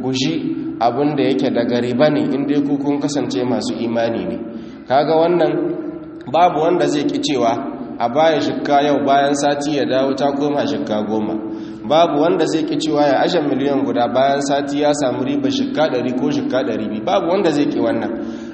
guji abin da yake daga riba ne in dai ku kun kasance masu imani ne kaga wannan babu wanda zai ki cewa a baya shikka yau bayan sati ya dawo ta koma shikka goma babu wanda zai ki cewa ya ashe miliyan guda bayan sati ya samu riba shikka ɗari ko shikka ɗari biyu babu wanda zai ki wannan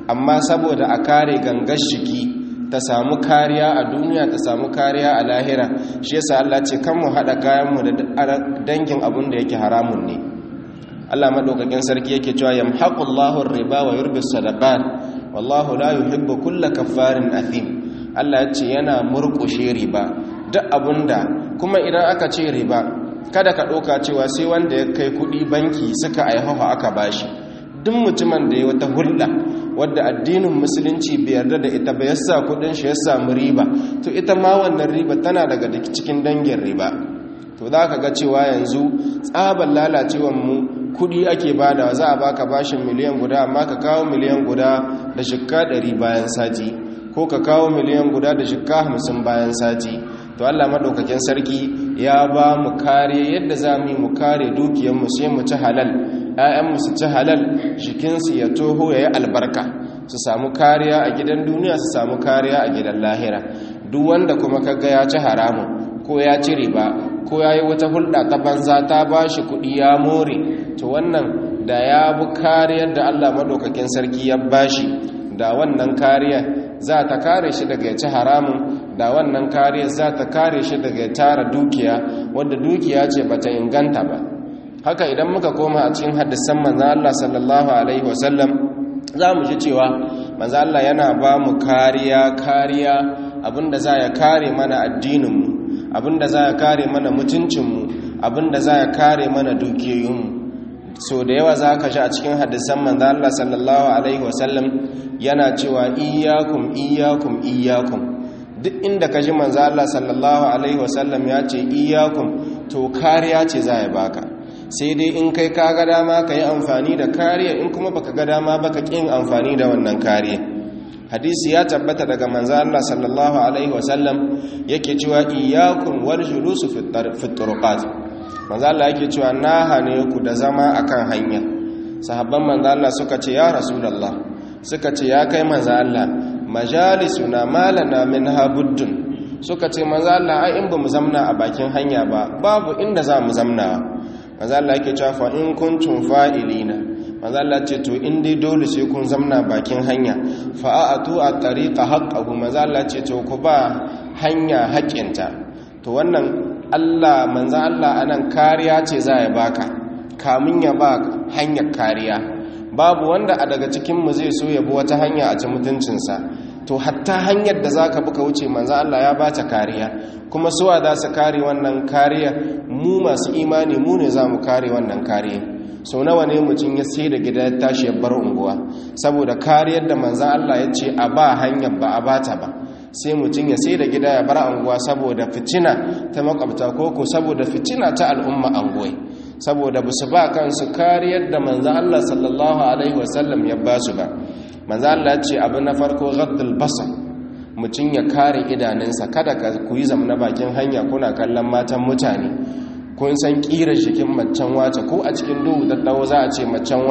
amma saboda a kare gangar shiki ta samu kariya a duniya ta samu kariya a lahira shi yasa Allah ce kan mu hada kayan mu da dangin abun da yake haramun ne Allah madaukakin sarki yake cewa yamhaqullahu ar-riba wa yurbis sadaqat wallahu la yuhibbu kulla kaffarin athim Allah ya ce yana murƙushe riba duk abunda kuma idan aka ce riba kada ka ɗauka cewa sai wanda ya kai kuɗi banki suka aihawa aka bashi duk mutumin da ya wata hulɗa wadda addinin musulunci bai yarda da ita ba yasa kuɗin shi ya samu riba to ita ma wannan riba tana daga cikin dangin riba to za ka ga cewa yanzu tsaban lalacewar mu kuɗi ake bada za a baka bashin miliyan guda amma ka kawo miliyan guda da shikka ɗari bayan sati ko ka kawo miliyan guda da shikka hamsin bayan sati to Allah madaukakin sarki ya ba mu kare yadda za mu yi mu kare dukiyarmu sai mu ci halal ‘ya'yanmu su ci halal jikinsu ya toho ya yi albarka su samu kariya a gidan duniya su samu kariya a gidan lahira duk wanda kuma kaga ya ci haramun ko ya ci riba ko ya yi wata hulɗa ta banza ta ba shi kuɗi ya more to wannan da ya bi kariyar da Allah madaukakin sarki ya bashi da wannan kariya za ta kare shi daga ya ci haramun da wannan kariya za ta kare shi daga tara dukiya wadda dukiya ce bata inganta ba haka idan muka koma a cikin hadisan manzan Allah sallallahu alaihi wasallam za mu ji cewa manzan Allah yana ba mu kariya kariya abinda za ya kare mana addininmu abinda za ya kare mana mutuncinmu abinda za ya kare mana dukiyoyinmu so da yawa za ka ji a cikin hadisan manzan Allah sallallahu alaihi wasallam yana cewa iyakum iyakum iyakum duk inda ka ji manzo Allah sallallahu alaihi wasallam ya ce iyakum to kariya ce za ya baka sai dai in kai ka ga dama ka yi amfani da kariya in kuma baka ga dama baka kin amfani da wannan kariya hadisi ya tabbata daga manzo Allah sallallahu alaihi wasallam yake cewa iyakum wal julusu fi turuqat manzo Allah yake cewa na hane ku da zama akan hanya sahabban manzo Allah suka ce ya rasulullah suka ce ya kai manzo Allah majalisuna malana min habuddun suka ce manzo Allah ai in bamu zamna a bakin hanya ba babu inda za mu zamna manzo Allah yake cewa fa in kuntum fa'ilina manzo Allah ce to in dai dole sai kun zamna bakin hanya fa a'atu at-tariqa haqqahu manzo Allah ce to ku ba hanya haƙinta to wannan Allah manzo Allah anan kariya ce za ya baka kamun ya ba hanyar kariya babu wanda a daga cikinmu zai so ya bi wata hanya a ci mutuncinsa to hatta hanyar da za ka buka wuce manzo Allah ya ba ta kariya kuma suwa za su kare wannan kariya mu masu imani mu ne za mu kare wannan kariya so nawa ne mutum ya sai da gida ya tashi ya bar unguwa saboda kariyar da manzo Allah ya ce a ba hanyar ba a bata ba sai mutum ya sai da gida ya bar unguwa saboda fitina ta makwabta koko saboda fitina ta al'umma anguwai saboda ba su ba kansu kariyar da manzan Allah sallallahu Alaihi wasallam ya ba su ba manzan Allah ce abu na farko gaddal basar mutum ya kare idanunsa kada ka ku yi zama na bakin hanya kuna kallon matan mutane kun san ƙirar jikin macen wace ko a cikin duhu daddawo za a ce macen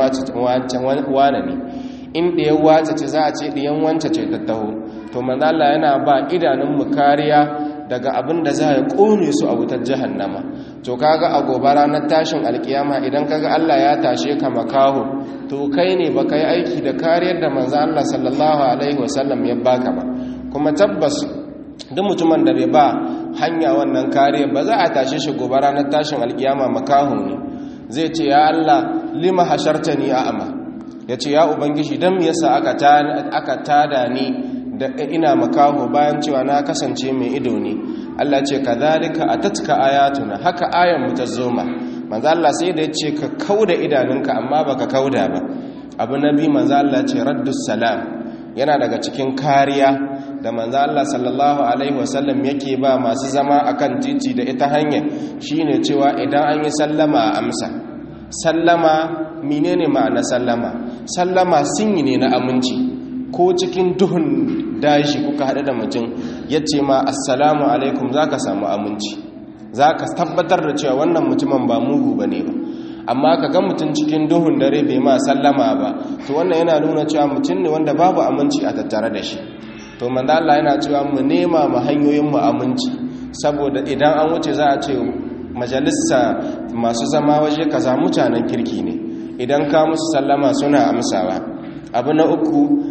wane ne in ɗayan wace ce za a ce ɗayan wance ce daddawo to manzan Allah yana ba idanunmu kariya daga abin da za ya ƙone su a wutar jahannama to kaga a gobe ranar tashin alkiyama idan kaga Allah ya tashe ka makaho to kai ne baka yi aiki da kariyar da manzo Allah sallallahu alaihi wasallam ya baka ba kuma tabbas duk mutumin da bai ba hanya wannan kariyar ba za a tashe shi gobe ranar tashin alkiyama makaho ne zai ce ya Allah lima hashartani a'ama yace ya ubangiji dan me yasa aka aka tada ni da ina makaho bayan cewa na kasance mai ido ne Allah ce kadhalika atatka ayatuna haka ayan mu ta zoma manzo Allah sai da yace ka kauda idanunka amma baka kauda ba abu nabi manzo Allah ce raddus salam yana daga cikin kariya da manzo Allah sallallahu alaihi wasallam yake ba masu zama akan titi da ita hanya shine cewa idan an yi sallama a amsa sallama menene ma'ana sallama sallama sinyi ne na aminci ko cikin duhun dashi kuka haɗu da mutum ya ce ma assalamu alaikum za ka samu aminci za ka tabbatar da cewa wannan mutumin ba mugu ba ne ba amma ka ga mutum cikin duhun dare bai ma sallama ba to wannan yana nuna cewa mutum ne wanda babu aminci a tattare da shi to manzo Allah yana cewa mu nema mu hanyoyin mu aminci saboda idan an wuce za a ce majalisa masu zama waje kaza mutanen kirki ne idan ka musu sallama suna amsawa abu na uku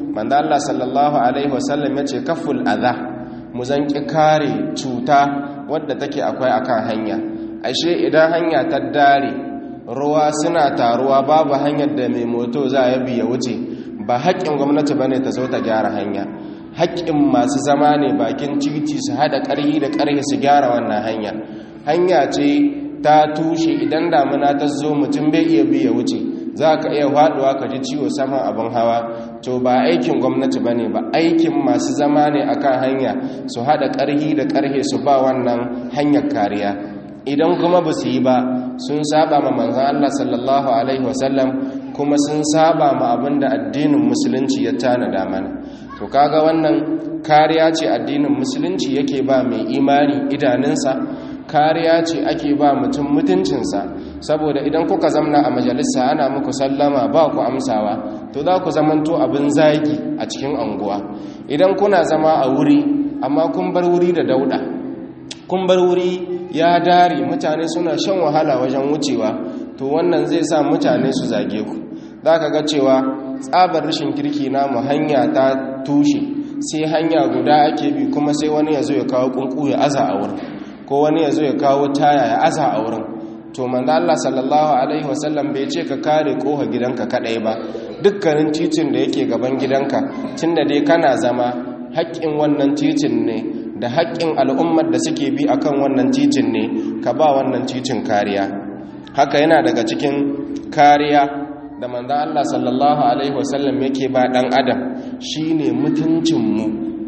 manzo Allah sallallahu alaihi wasallam yace kaful adha mu zanki kare cuta wadda take akwai akan hanya ashe idan hanya ta dare ruwa suna taruwa babu hanyar da mai moto za ya biya wuce ba haƙƙin gwamnati bane ta zo ta gyara hanya haƙƙin masu zama ne bakin titi su haɗa ƙarhi da ƙarhi su gyara wannan hanya hanya ce ta tushe idan damuna ta zo mutum bai iya biya wuce za ka iya faɗuwa ka ji ciwo saman abin hawa to ba aikin gwamnati ba ne ba aikin masu zama ne akan hanya su haɗa ƙarhi da ƙarhe su ba wannan hanyar kariya idan kuma ba su yi ba sun saba ma manzan Allah sallallahu alaihi wasallam kuma sun saba ma abin da addinin musulunci ya tanada mana to kaga wannan kariya ce addinin musulunci yake ba mai imani idanunsa kariya ce ake ba mutum mutuncinsa saboda idan kuka zamna a majalisa ana muku sallama ba ku amsawa to za ku zamanto abin zagi a cikin anguwa idan kuna zama a wuri amma kun bar wuri da dauda kun bar wuri ya dare mutane suna shan wahala wajen wucewa to wannan zai sa mutane su zage ku za ka ga cewa tsabar rashin kirki namu hanya ta tushe sai hanya guda ake bi kuma sai wani ya zo ya kawo kunku ya aza a wurin ko wani ya zo ya kawo taya ya aza a wurin to manzo Allah sallallahu alaihi wasallam bai ce ka kare koha gidanka kadai ba dukkanin titin da yake gaban gidanka tunda dai kana zama haƙƙin wannan titin ne da haƙƙin al'ummar da suke bi akan wannan titin ne ka ba wannan titin kariya haka yana daga cikin kariya da manzo Allah sallallahu alaihi wasallam yake ba dan adam shine mutuncinmu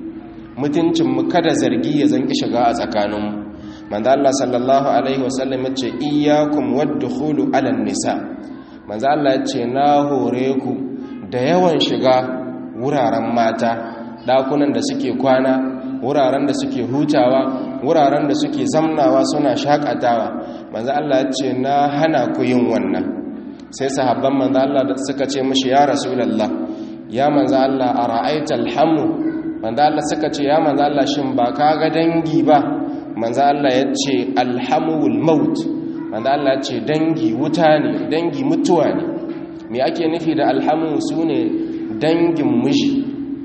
mutuncinmu kada zargi ya zanki shiga a tsakaninmu manzo Allah sallallahu alaihi wasallam yace iyyakum wadkhulu ala nisa manzo Allah yace na hore ku da yawan shiga wuraren mata dakunan da suke kwana wuraren da suke hutawa wuraren da suke zamnawa suna shakatawa manzo Allah yace na hana ku yin wannan sai sahabban manzo Allah da suka ce mishi ya rasulullah ya manzo Allah ara'aita alhamu manzo Allah suka ce ya manzo Allah shin ba ka ga dangi ba manzo Allah ya ce alhamul maut manzo Allah ya ce dangi wuta ne dangi mutuwa ne me ake nufi da alhamu sune dangin miji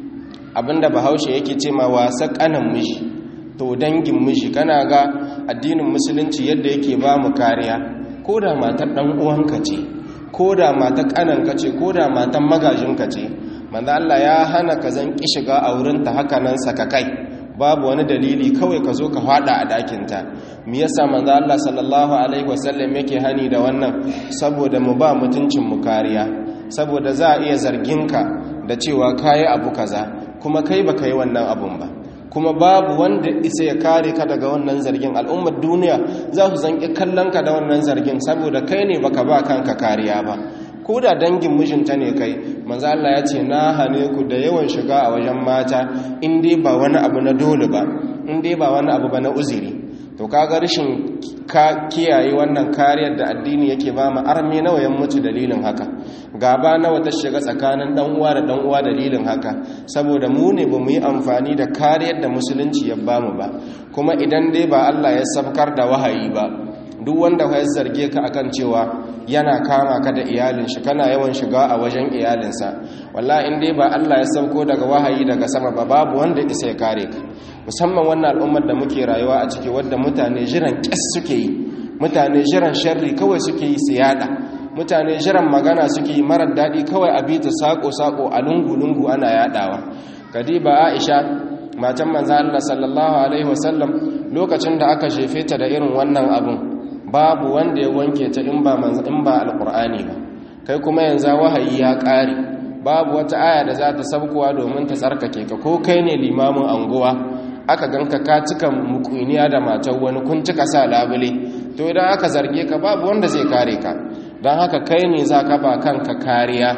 abinda bahaushe yake ce ma wasa kanan miji to dangin miji kana ga addinin musulunci yadda yake ba mu kariya ko da matar dan uwanka ce ko da matar kananka ce ko da matar magajinka ce manzo Allah ya hana ka zan ki shiga a wurinta haka nan saka kai babu wani dalili kawai ka zo ka fada a dakinta me yasa manzo Allah sallallahu alaihi wasallam yake hani da wannan saboda mu ba mutuncin mu kariya saboda za a iya zargin ka da cewa kai abu kaza kuma kai baka yi wannan abun ba kuma babu wanda isa ya kare ka daga wannan zargin al'ummar duniya za su zanki kallon ka da wannan zargin saboda kai ne baka ba kanka kariya ba ko da dangin mijinta ne kai manzo Allah ya ce na hane ku da yawan shiga a wajen mata in dai ba wani abu na dole ba in dai ba wani abu ba na uzuri to kaga rashin ka kiyaye wannan kariyar da addini yake ba mu arme nawa yan mutu dalilin haka gaba nawa ta shiga tsakanin dan uwa da dan uwa dalilin haka saboda mu ne bamu yi amfani da kariyar da musulunci ya bamu ba kuma idan dai ba Allah ya sabkar da wahayi ba duk wanda ya zarge ka akan cewa yana kama ka da iyalin shi kana yawan shiga a wajen iyalinsa wallahi in dai ba Allah ya sauko daga wahayi daga sama ba babu wanda isa ya kare ka musamman wannan al'ummar da muke rayuwa a ciki wadda mutane jiran ƙas suke yi mutane jiran sharri kawai suke yi su yada mutane jiran magana suke yi marar daɗi kawai a bita sako-sako a lungu-lungu ana yadawa kadiba aisha matan manzan Allah sallallahu alaihi wasallam lokacin da aka shefe ta da irin wannan abun babu wanda ya wanke ta in ba in ba alqur'ani ba kai kuma yanzu wahayi ya ƙare babu wata aya da za ta sabkowa domin ta tsarkake ka ko kai ne limamin anguwa aka ganka ka cika mukuniya da matar wani kun cika sa labule to idan aka zarge ka babu wanda zai kare ka don haka kai ne za ka ba kanka kariya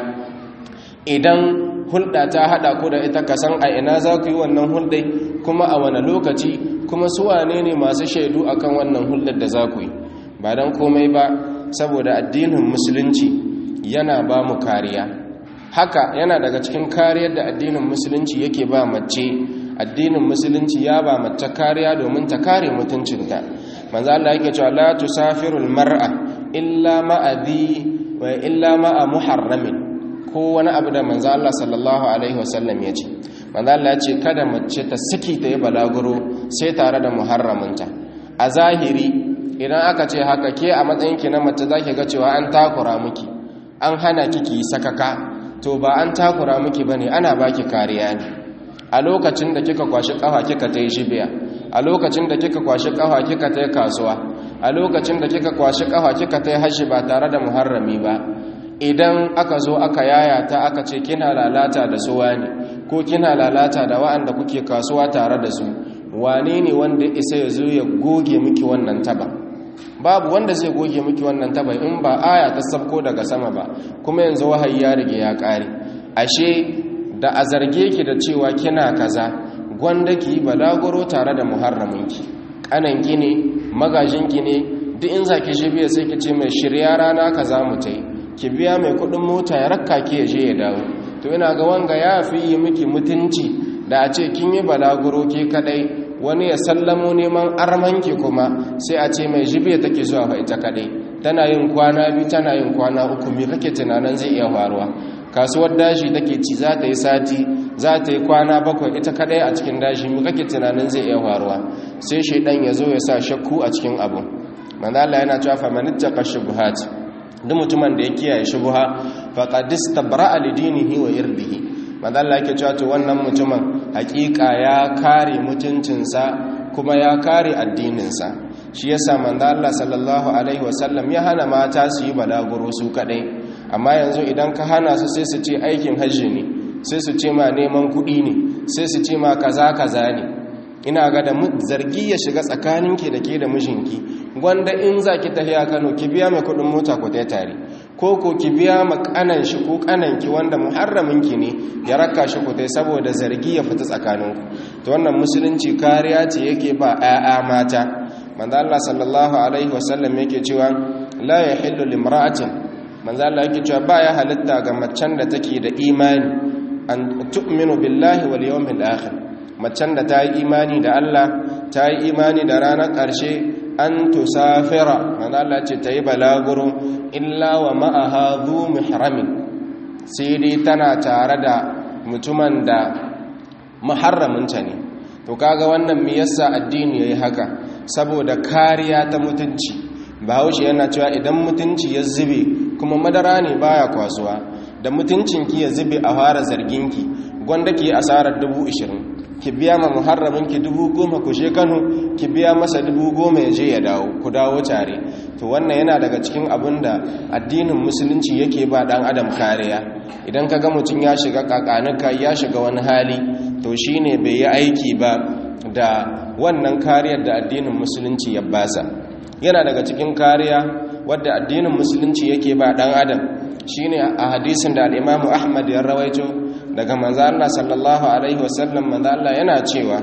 idan hulɗa ta haɗa ku da ita ka san a ina za ku yi wannan hulɗai kuma a wane lokaci kuma su wane ne masu shaidu akan wannan hulɗar da za ku yi ba don komai ba saboda addinin musulunci yana ba mu kariya haka yana daga cikin kariyar da addinin musulunci yake ba mace addinin musulunci ya ba mace kariya domin ta kare mutuncinta manzo Allah yake cewa la tusafirul mar'a illa ma'a dhi wa illa ma'a muharramin ko wani abu da manzo Allah sallallahu alaihi wasallam ya ce manzo Allah ya ce kada mace ta saki ta yi balaguro sai tare da muharraminta a zahiri idan aka ce haka ke a matsayin ki na mace zaki ga cewa an takura miki an hana kiki sakaka to ba an takura miki bane ana baki kariya ne a lokacin da kika kwashi kafa kika ta yi shibiya a lokacin da kika kwashi kafa kika ta yi kasuwa a lokacin da kika kwashi kafa kika ta yi hashi ba tare da muharrami ba idan aka zo aka yayata aka ce kina lalata da su wani ko kina lalata da wa'anda kuke kasuwa tare da su wane ne wanda isa ya zo ya goge miki wannan taba babu wanda zai goge miki wannan taba in ba aya ta sabko daga sama ba kuma yanzu wahayi ya rige ya kare ashe da a zarge ki da cewa kina kaza gwanda ki balaguro tare da muharraminki kananki ne magajinki ne duk in zaki shi biya sai ki ce mai shirya rana kaza mu tai ki biya mai kudin mota ya rakka ki ya je ya dawo to ina ga wanga ya fi yi miki mutunci da a ce kin yi balaguro ke kadai wani ya sallamo neman armanki kuma sai a ce mai jibiya take zuwa fa ita kadai tana yin kwana biyu tana yin kwana uku me kake tunanin zai iya faruwa kasuwar dashi take ci za ta yi sati za ta yi kwana bakwai ita kadai a cikin dashi me kake tunanin zai iya faruwa sai shaidan ya zo ya sa shakku a cikin abu manzo Allah yana cewa famanittaka shubuhat duk mutumin da ya kiyaye shubuha faqad istabra'a lidinihi wa irdihi manzo Allah yake cewa to wannan mutumin hakika ya kare mutuncinsa kuma ya kare addininsa shi yasa manzo Allah sallallahu alaihi wasallam ya hana mata su yi balaguro su kadai amma yanzu idan ka hana su sai su ce aikin hajji ne sai su ce ma neman kuɗi ne sai su ce ma kaza kaza ne ina ga da zargi ya shiga tsakaninki da ke da mijinki gwanda in za ki tafiya kano ki biya mai kudin mota ku ta tare ko ko ki biya ma kanan shi ko kananki wanda muharraminki ne ya raka shi ku ta saboda zargi ya fita tsakaninku to wannan musulunci kariya ce yake ba 'ya'ya mata manzo Allah sallallahu alaihi wasallam yake cewa la yahillu limra'atin manzo Allah yake cewa ba ya halitta ga macen da take da imani an tu'minu billahi wal yawmil akhir macen da ta yi imani da Allah ta yi imani da ranar ƙarshe an tusafira manzo Allah ce ta yi balaguro illa wa ma'aha dhu muhramin sai dai tana tare da mutumin da muharraminta ne to kaga wannan me yasa addini yayi haka saboda kariya ta mutunci bahaushe yana cewa idan mutunci ya zube kuma madara ne baya kwasuwa da mutuncinki ya zube a fara zarginki gwanda ki asarar dubu ishirin ki biya ma muharraminki dubu goma ku je kano ki biya masa dubu goma ya je ya dawo ku dawo tare to wannan yana daga cikin abin da addinin musulunci yake ba dan adam kariya idan ka ga mutum ya shiga kakanuka ya shiga wani hali to shine bai yi aiki ba da wannan kariyar da addinin musulunci ya basa yana daga cikin kariya wadda addinin musulunci yake ba dan adam shine a hadisin da al-Imam Ahmad ya rawaito daga manzo Allah sallallahu alaihi wasallam manzo Allah yana cewa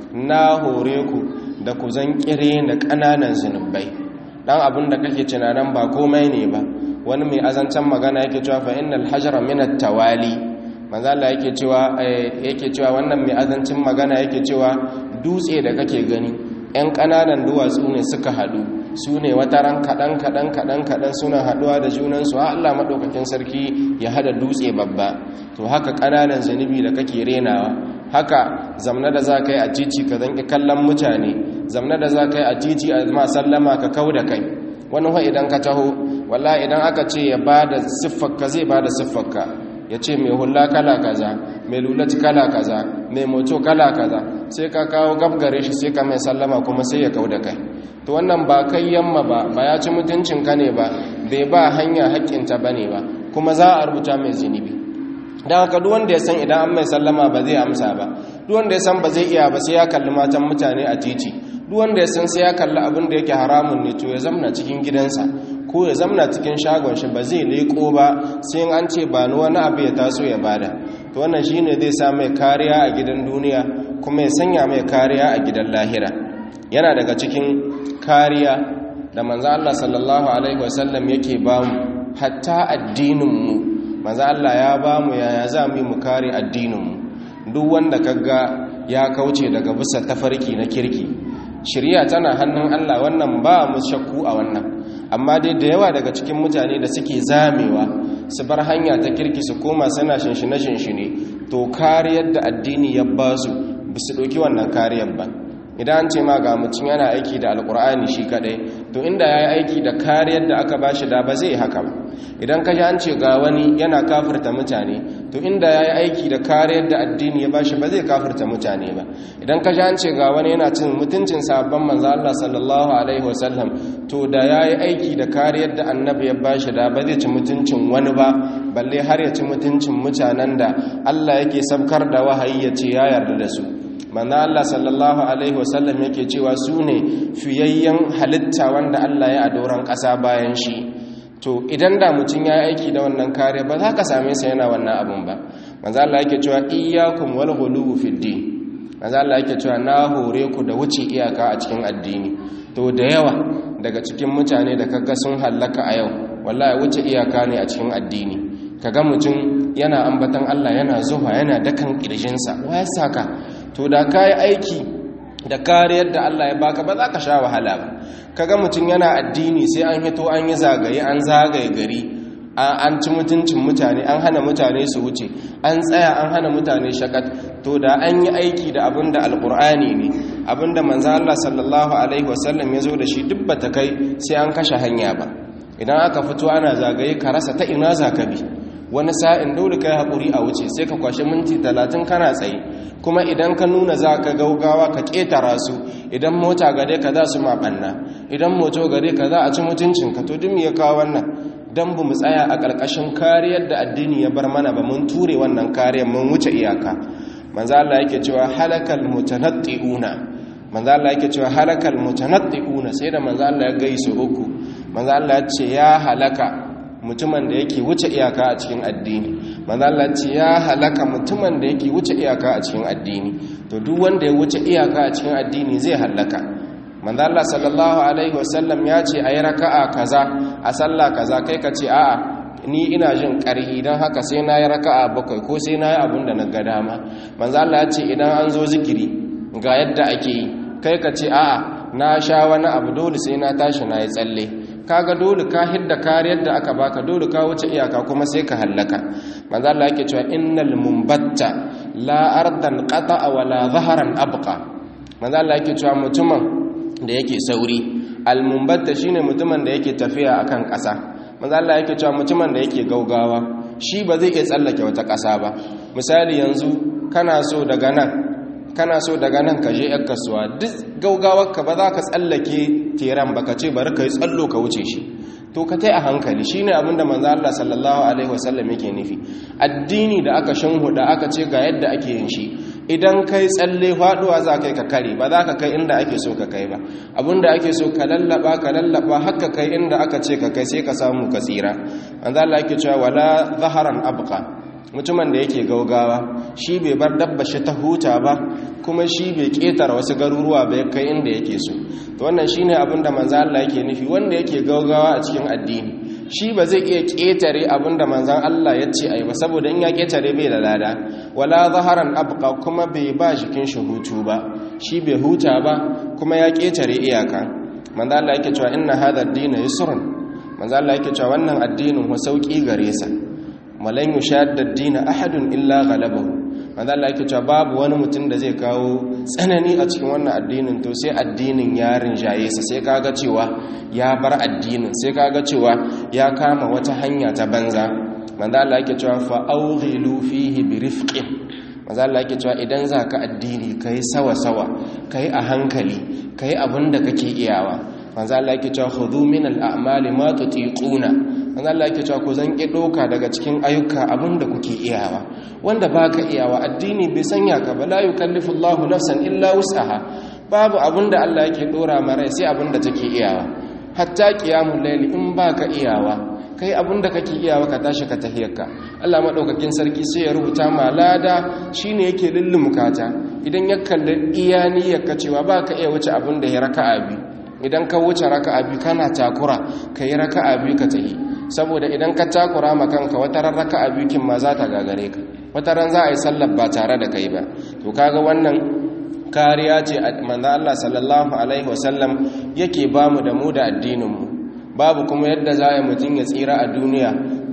na hore ku da ku zan kire da kananan zinubai dan abin da kake tunanin ba komai ne ba wani mai azancan magana yake cewa fa innal hajara min at-tawali manzo Allah yake cewa yake cewa wannan mai azancin magana yake cewa dutse da kake gani yan kananan duwatsu ne suka hadu su ne wata ran kaɗan kaɗan kaɗan kaɗan suna haɗuwa da junansu a Allah maɗaukakin sarki ya hada dutse babba to haka ƙananan zunubi da kake renawa haka zamna da za ka yi a titi ka zanki kallon mutane zamna da za ka yi a titi a ma sallama ka kau da kai wani wa idan ka taho walla idan aka ce ya ba da siffarka zai ba da siffarka ya ce mai hula kala kaza mai lulat kala kaza mai moto kala kaza sai ka kawo gabgare shi sai ka mai sallama kuma sai ya kau da kai to wannan ba kai yamma ba ba ya ci mutuncin ka ne ba bai ba hanya haƙƙinta ba ne ba kuma za a rubuta mai zunubi don haka duk wanda ya san idan an mai sallama ba zai amsa ba duk wanda ya san ba zai iya ba sai ya kalli matan mutane a titi duk wanda ya san sai ya kalli abin da yake haramun ne to ya zamna cikin gidansa ko ya zamna cikin shagon shi ba zai leko ba sai an ce ba ni wani abu ya taso ya bada to wannan shine zai sa mai kariya a gidan duniya kuma ya sanya mai kariya a gidan lahira yana daga cikin kariya da manzo Allah sallallahu alaihi wasallam yake ba mu hatta addinin mu manzo Allah ya ba mu yaya za mu yi mu kare addinin mu duk wanda kaga ya kauce daga bisa tafarki na kirki shirya tana hannun Allah wannan ba mu shakku a wannan amma dai da yawa daga cikin mutane da suke zamewa su bar hanya ta kirki su koma suna shinshine shinshine to kariyar da addini ya ba su ba su ɗauki wannan kariyar ba idan an ce ma ga mutum yana aiki da alkur'ani shi kadai to inda ya yi aiki da kariyar da aka ba shi da ba zai haka ba idan ka an ce ga wani yana kafirta mutane to inda ya yi aiki da kariyar da addini ya ba shi ba zai kafirta mutane ba idan ka an ce ga wani yana cin mutuncin sabon manzo Allah sallallahu alaihi wasallam to da ya yi aiki da kariyar da annabi ya ba shi da ba zai ci mutuncin wani ba balle har ya ci mutuncin mutanen da Allah yake sabkar da wahayi ya ce ya yarda da su manzo Allah sallallahu alaihi wasallam yake cewa su ne fiyayyen halitta wanda Allah ya adoran ƙasa bayan shi to idan da mutum ya aiki da wannan kare ba za ka same sa yana wannan abun ba manzo Allah yake cewa iyyakum wal ghuluw fid din manzo Allah yake cewa na hore ku da wuce iyaka a cikin addini to da yawa daga cikin mutane da kaga sun hallaka a yau wallahi wuce iyaka ne a cikin addini kaga mutum yana ambatan Allah yana zuwa yana dakan kirjinsa wa ya saka to da ka yi aiki da kariyar da Allah ya baka ba za ka sha wahala ba kaga mutum yana addini sai an hito an yi zagaye an zagaye gari an ci mutuncin mutane an hana mutane su wuce an tsaya an hana mutane shakat to da an yi aiki da abin da alkur'ani ne abin da manzan Allah sallallahu alaihi wasallam ya zo da shi duk bata kai sai an kashe hanya ba idan aka fito ana zagaye ka rasa ta ina za ka bi wani sa'in dole ka yi haƙuri a wuce sai ka kwashe minti talatin kana tsaye kuma idan ka nuna za ka gaugawa ka ƙetara su idan mota gare ka za su maɓanna idan moto gare ka za a ci mutuncinka to duk ya kawo wannan don bu mu tsaya a ƙarƙashin kariyar da addini ya bar mana ba mun ture wannan kariyar mun wuce iyaka manzo Allah yake cewa halakal mutanatti'una manzo Allah yake cewa halakal mutanatti'una sai da manzo Allah ya gaisu uku manzo Allah ya ce ya halaka mutumin da yake wuce iyaka a cikin addini manzala ce ya halaka mutumin da yake wuce iyaka a cikin addini to duk wanda ya wuce iyaka a cikin addini zai halaka manzala sallallahu alaihi wasallam ya ce ayi raka'a kaza a sallah kaza kai ka ce a'a ni ina jin ƙarhi don haka sai na yi raka'a bakwai ko sai na yi abin da na ga dama manzala ya ce idan an zo zikiri ga yadda ake yi kai ka ce a'a na sha wani abu dole sai na tashi na yi tsalle kaga dole ka hidda kariyar da aka baka dole ka wuce iyaka kuma sai ka hallaka manzo Allah yake cewa innal mumbatta la ardan qata'a wa la zaharan abqa manzo Allah yake cewa mutumin da yake sauri al mumbatta shine mutumin da yake tafiya akan ƙasa manzo Allah yake cewa mutumin da yake gaugawa shi ba zai iya tsallake wata ƙasa ba misali yanzu kana so daga nan kana so daga nan ka je yar kasuwa duk gaugawarka ba za ka tsallake teran ba ka ce bari ka yi tsallo ka wuce shi to ka tai a hankali shi ne abinda manzo Allah sallallahu alaihi wasallam yake nufi addini da aka shanhuda aka ce ga yadda ake yin shi idan kai tsalle faduwa za kai ka kare ba za ka kai inda ake so ka kai ba abinda ake so ka lallaba ka lallaba haka kai inda aka ce ka kai sai ka samu ka tsira manzo Allah yake cewa wala zaharan abqa mutumin da yake gaugawa shi bai bar dabba shi ta huta ba kuma shi bai ketara wasu garuruwa bai kai inda yake so to wannan shine abin da manzo Allah yake nufi wanda yake gaugawa a cikin addini shi ba zai iya ketare abin da manzon Allah ya ce ai ba saboda in ya ketare bai da lada wala zaharan abqa kuma bai ba jikin shi hutu ba shi bai huta ba kuma ya ketare iyaka manzo Allah yake cewa inna hadha ad-din yusrun manzo Allah yake cewa wannan addinin wa sauki gare sa malan yushadda ad-din ahadun illa ghalabahu manzo Allah yake cewa babu wani mutum da zai kawo tsanani a cikin wannan addinin to sai addinin ya rinjaye sa sai kaga cewa ya bar addinin sai kaga cewa ya kama wata hanya ta banza manzo Allah yake cewa fa awghilu fihi bi rifqin manzo Allah yake cewa idan zaka addini kai sawa sawa kai a hankali kai abinda kake iyawa manzo Allah yake cewa khudhu min al-a'mali ma tutiquna manzo Allah yake cewa ku zan ki doka daga cikin ayyuka abinda kuke iyawa wanda baka iyawa addini bai sanya ka ba la yukallifu Allahu nafsan illa wus'aha babu abinda Allah yake dora mara sai abinda take iyawa hatta qiyamul layli in baka iyawa kai abinda kake iyawa ka tashi ka tahiyarka Allah madaukakin sarki sai ya rubuta ma lada shine yake lullumkata idan ya kalli iyani ka cewa baka iya wuce abinda ya raka'a biyu idan ka wuce raka'a biyu kana takura kai raka'a biyu ka tahi saboda idan ka takura ma kanka wata ran raka'a biyu kin ma za ta gagare ka wata ran za a yi sallar ba tare da kai ba to kaga wannan kariya ce manzo Allah sallallahu alaihi wasallam yake bamu da mu da addinin mu babu kuma yadda za a mutum ya tsira a duniya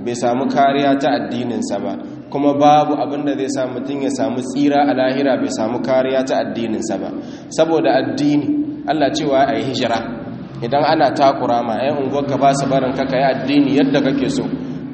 bai samu kariya ta addininsa ba kuma babu abin da zai sa mutum ya samu tsira a lahira bai samu kariya ta addininsa ba saboda addini Allah cewa a yi hijira idan ana takura ma ‘yan unguwarka ba su barin kaka yi addini yadda kake so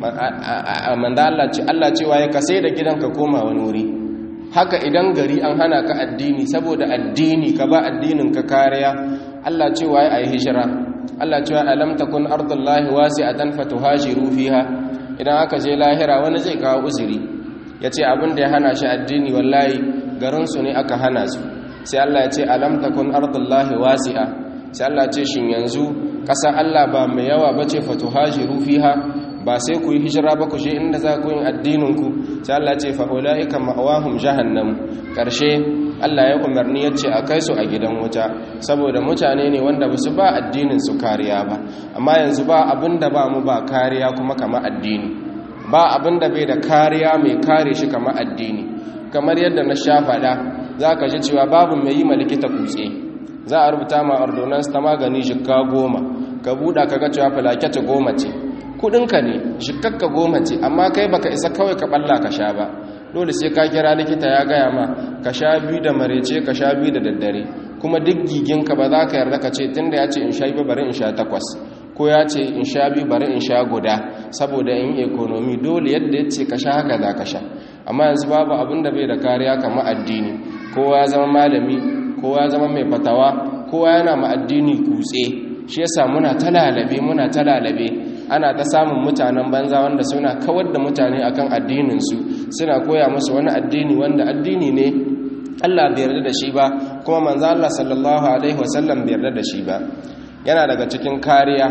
manda Allah cewa ya kasai da gidanka koma wani wuri haka idan gari an hana ka addini saboda addini ka ba addinin ka kariya Allah cewa ya yi hijira Allah cewa alam takun ardullahi wasi'atan fatuhajiru fiha idan aka je lahira wani zai kawo uzuri yace abin da ya hana shi addini wallahi garin su ne aka hana su sai Allah ya ce alam takun ardullahi wasi'a sai Allah ce shin yanzu ƙasa Allah ba mai yawa bace fatuhajiru fiha ba sai ku yi hijira ba ku je inda za ku yin addinin ku sai Allah ce fa ulaika ma'awahum jahannam karshe Allah ya umarni yace a kai su a gidan wuta saboda mutane ne wanda ba su ba addinin su kariya ba amma yanzu ba abinda ba mu ba kariya kuma kama addini ba abinda bai da kariya mai kare shi kama addini kamar yadda na sha faɗa za ka ji cewa babu mai yi likita kutse za a rubuta ma ordonance ta magani shikka goma ka buɗa ka ga cewa filaketa goma ce kudinka ne shikakka goma ce amma kai baka isa kawai ka balla ka sha ba dole sai ka kira likita ya gaya ma ka sha biyu da marece ka sha biyu da daddare kuma duk giginka ba za ka yarda ka ce tunda ya ce in sha biyu bari in sha takwas ko ya ce in sha biyu bari in sha guda saboda in ekonomi dole yadda ya ce ka sha haka za ka sha amma yanzu babu abin da bai da kariya kamar addini kowa ya zama malami kowa ya zama mai fatawa kowa yana ma addini kutse shi yasa muna ta lalabe muna ta lalabe ana ta samun mutanen banza wanda suna kawar da mutane akan addininsu suna koya musu wani addini wanda addini ne Allah bai yarda da shi ba kuma manzo Allah sallallahu alaihi wasallam bai yarda da shi ba yana daga cikin kariya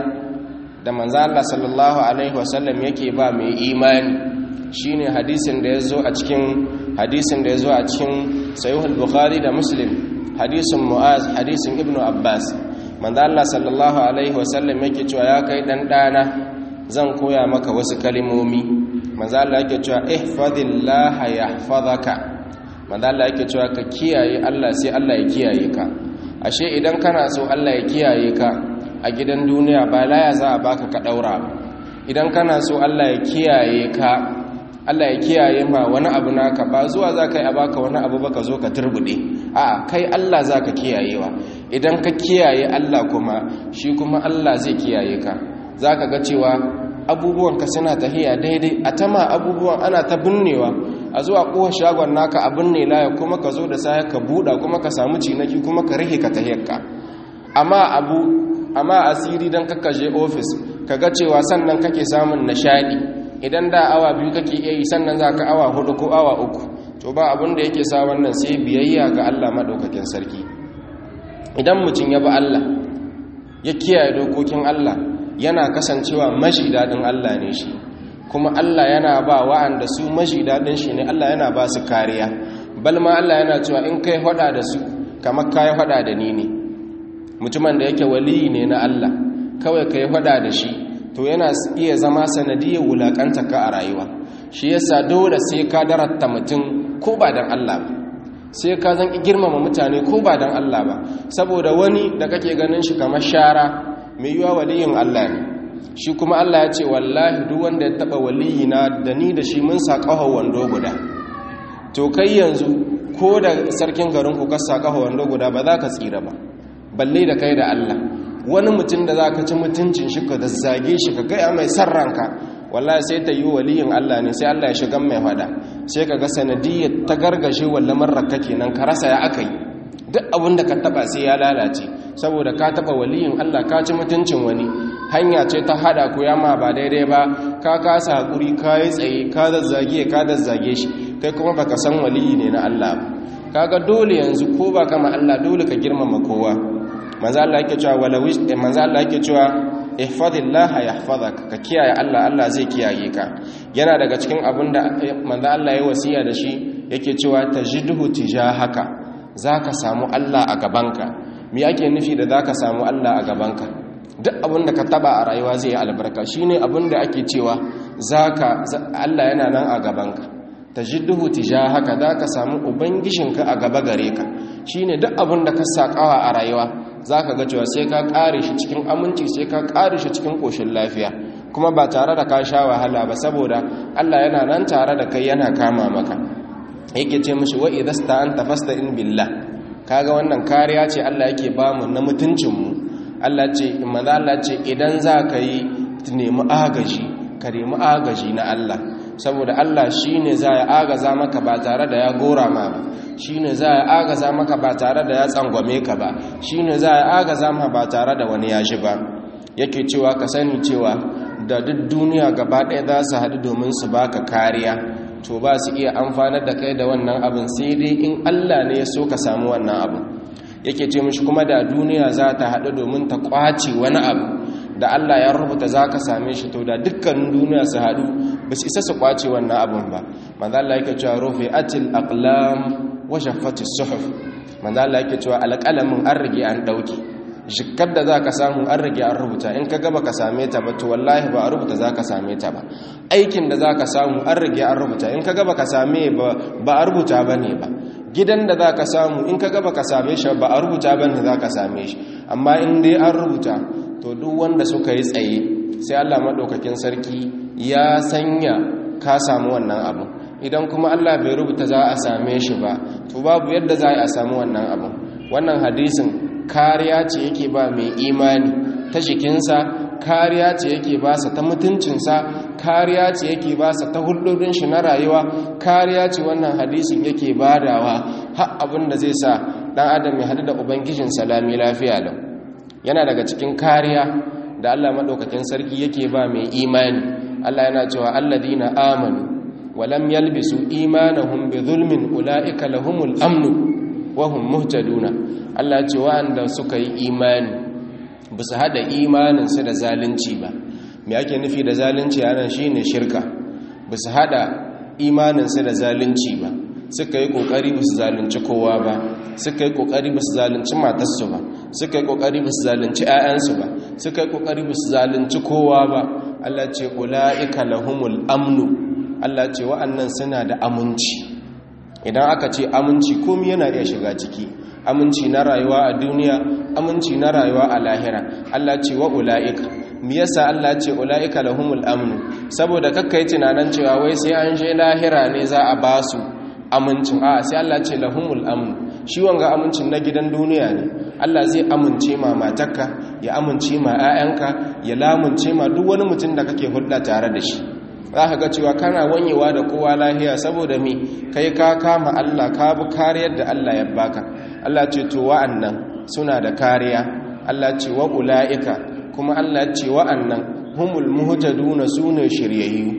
da manzo Allah sallallahu alaihi wasallam yake ba mai imani shine hadisin da yazo a cikin hadisin da yazo a cikin sahih al-bukhari da muslim hadisin muaz hadisin ibnu abbas manzo Allah sallallahu alaihi wasallam yake cewa ya kai dan dana zan koya maka wasu kalimomi manzo Allah yake cewa ihfazillaha yahfazaka manzo Allah yake cewa ka kiyaye Allah sai Allah ya kiyaye ka ashe idan kana so Allah ya kiyaye ka a gidan duniya ba laya za a baka ka daura idan kana so Allah ya kiyaye ka Allah ya kiyaye ma wani abu naka ba zuwa za ka yi a baka wani abu ba ka zo ka turbude a kai Allah za ka kiyayewa idan ka kiyaye Allah kuma shi kuma Allah zai kiyaye ka za ka ga cewa abubuwanka suna tahiya daidai a tama abubuwan ana ta binnewa a zuwa kowa shagon naka a binne laya kuma ka zo da saya ka buɗa kuma ka samu cinaki kuma ka rihe ka tahiyarka amma abu amma asiri don je ofis ka ga cewa sannan kake samun nishaɗi idan da awa biyu kake iya yi sannan za ka awa hudu ko awa uku to ba abin da yake sa wannan sai biyayya ga Allah maɗaukakin sarki idan mutum ya bi Allah ya kiyaye dokokin Allah yana kasancewa mashi daɗin Allah ne shi kuma Allah yana ba wa'anda su mashi daɗin shi ne Allah yana ba su kariya balma Allah yana cewa in kai hada da su kamar kai hada da ni ne mutumin da yake waliyi ne na Allah kawai kai hada da shi to yana iya zama sanadiyar wulakanta ka a rayuwa shi yasa dole sai ka daratta mutum ko ba dan Allah ba sai ka zan girmama mutane ko ba dan Allah ba saboda wani da kake ganin shi kamar shara mai yiwa waliyin Allah ne shi kuma Allah ya ce wallahi duk wanda ya taba waliyina da ni da shi mun sa wando guda to kai yanzu ko da sarkin garin ku ka sa wando guda ba za ka tsira ba balle da kai da Allah wani mutum da za ka ci mutuncin shi ka zazzage shi ka gaya mai san ranka wallahi sai ta yi waliyin Allah ne sai Allah ya shiga mai fada sai ka ga sanadiyyar ta gargashe walla marraka kenan ka rasa ya aka yi duk abin da ka taba sai ya lalace saboda ka taba waliyin Allah ka ci mutuncin wani hanya ce ta hada ku yama ba daidai ba ka kasa hakuri ka yi tsaye ka zazzage ka zazzage shi kai kuma baka san waliyi ne na Allah ba kaga dole yanzu ko ba kama Allah dole ka girmama kowa manzo Allah yake cewa walawi manzo Allah yake cewa ihfazillah yahfazaka ka kiyaye Allah Allah zai kiyaye ka yana daga cikin abinda manzo Allah ya wasiya da shi yake cewa tajidhu tijahaka zaka samu Allah a gabanka me ake nufi da zaka samu Allah a gabanka duk abinda ka taba a rayuwa zai yi albarka shine abinda ake cewa zaka Allah yana nan a gabanka tajidduhu tijahaka zaka samu ubangijinka a gaba gare ka shine duk abin da ka sakawa a rayuwa zaka ga cewa sai ka kare shi cikin aminci sai ka kare shi cikin koshin lafiya kuma ba tare da ka sha wahala ba saboda Allah yana nan tare da kai yana kama maka yake ce mishi wa idasta anta fasta'in billah kaga wannan kariya ce Allah yake bamu na mutuncin mu Allah ce manzo Allah ce idan za ka yi nemi agaji ka nemi agaji na Allah saboda Allah shine za ya agaza maka ba tare da ya gora ma ba shine za ya agaza maka ba tare da ya tsangwame ka ba shine za ya agaza ma ba tare da wani ya shi ba yake cewa ka sani cewa da duk duniya gaba ɗaya za su haɗu domin su baka kariya to ba su iya amfanar da kai da wannan abin sai dai in Allah ne ya so ka samu wannan abin yake ce mishi kuma da duniya za ta haɗu domin ta ƙwace wani abu da Allah ya rubuta za ka same shi to da dukkanin duniya su haɗu ba su isa su ƙwace wannan abin ba manzo Allah yake cewa rufi atil aqlam wa shaffati suhuf manzo Allah yake cewa alƙalamin an rige an ɗauki jikar da za ka samu an rage an rubuta in ka gaba ka same ta ba to wallahi ba a rubuta za ka same ta ba aikin da za ka samu an rage an rubuta in ka gaba ka same ba a rubuta ba ne ba gidan da za ka samu in ka gaba ka same shi ba a rubuta ba ne za ka same shi amma in dai an rubuta to duk wanda suka yi tsaye sai allah maɗaukakin sarki ya sanya ka samu wannan abu idan kuma allah bai rubuta za a same shi ba to babu yadda za a samu wannan abu wannan hadisin kariya ce yake ba mai imani ta jikinsa kariya ce yake ba sa ta mutuncinsa kariya ce yake ba sa ta hulɗoɗin shi na rayuwa kariya ce wannan hadisin yake badawa har abin da zai sa ɗan adam ya haɗu da ubangijin salami lafiya lau yana daga cikin kariya da allah maɗaukakin sarki yake ba mai imani allah yana cewa alladina amanu walam yalbisu imanahum bi zulmin ula'ika lahumul amnu wahum muhtaduna Allah ce wa'anda suka yi imani ba su hada imaninsu da zalunci ba me ake nufi da zalunci anan shine shirka ba su hada imaninsu da zalunci ba suka yi kokari ba su zalunci kowa ba suka yi kokari ba su zalunci matarsu ba suka yi kokari ba su zalunci 'ya'yansu ba suka yi kokari ba su zalunci kowa ba Allah ce ula'ika lahumul amnu Allah ce wa'annan suna da aminci idan aka ce aminci komi yana iya shiga ciki aminci na rayuwa a duniya aminci na rayuwa a lahira Allah ce wa ula'ika me yasa Allah ce ula'ika lahumul amnu saboda kakkai tunanin cewa wai sai an je lahira ne za a ba su amincin a sai Allah ce lahumul amnu shi wanga amincin na gidan duniya ne Allah zai amince ma matarka ya amince ma 'ya'yanka ya lamunce ma duk wani mutum da kake hulɗa tare da shi za ka ga cewa kana wanyewa da kowa lahiya saboda mi kai ka kama Allah ka bi kariyar da Allah ya baka Allah ce to wa'annan suna da kariya Allah ce wa ula'ika kuma Allah ce wa'annan humul muhtaduna sune shiryayyu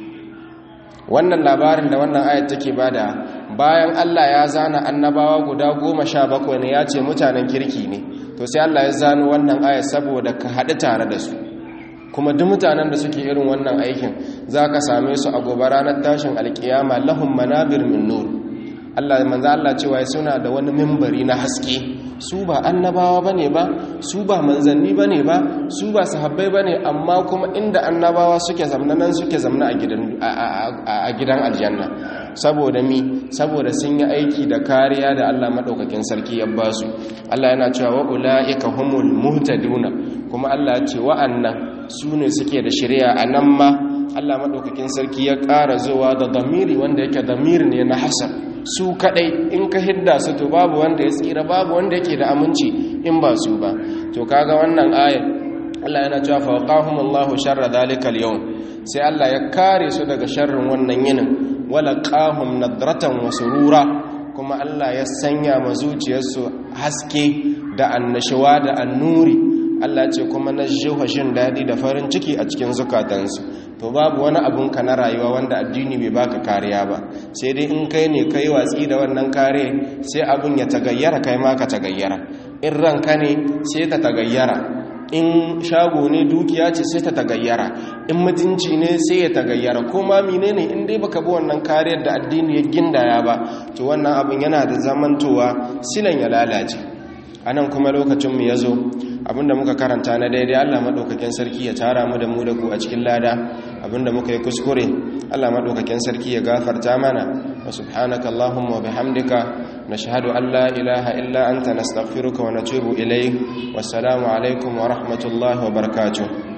wannan labarin da wannan ayat take bada bayan Allah ya zana annabawa guda goma sha bakwai ne ya ce mutanen kirki ne to sai Allah ya zano wannan ayat saboda ka haɗu tare da su kuma duk mutanen da suke irin wannan aikin za ka same su a gobe ranar tashin alkiyama lahum manabir min nur Allah manzo Allah cewa suna da wani mimbari na haske su ba annabawa bane ba su ba manzanni bane ba su ba sahabbai bane amma kuma inda annabawa suke zamna nan suke zamna a gidan a gidan aljanna saboda mi saboda sun yi aiki da kariya da Allah madaukakin sarki ya ba su Allah yana cewa wa ulaika humul muhtaduna kuma Allah ya ce wa'annan su ne suke da shari'a a nan ma Allah maɗaukakin sarki ya ƙara zuwa da damiri wanda yake damiri ne na hasan su kaɗai in ka hidda su to babu wanda ya tsira babu wanda yake da aminci in ba su ba to kaga wannan ayat Allah yana cewa fawqahum Allahu sharra dhalika al-yawm sai Allah ya kare su daga sharrin wannan yinin wala qahum nadratan wa surura kuma Allah ya sanya ma zuciyarsu haske da annashuwa da annuri Allah ce kuma na jin daɗi da farin ciki a cikin zukatansu to babu wani abun ka na rayuwa wanda addini bai baka kariya ba sai dai in kai ne kai watsi da wannan kare sai abun ya tagayyara kai ma ka tagayyara in ranka ne sai ta tagayyara in shago ne dukiya ce sai ta tagayyara in mutunci ne sai ya tagayyara ko ma menene in dai baka bi wannan kariyar da addini ya gindaya ba to wannan abun yana da zamantowa silan ya lalace anan kuma lokacin mu yazo abinda muka karanta na daidai Allah madaukakin sarki ya tara mu da mu da ku a cikin lada abinda muka yi kuskure Allah madaukakin sarki ya gafarta mana wa subhanaka allahumma wa bihamdika nashhadu an la ilaha illa anta nastaghfiruka wa natubu ilayk wassalamu alaikum wa rahmatullahi wa barakatuh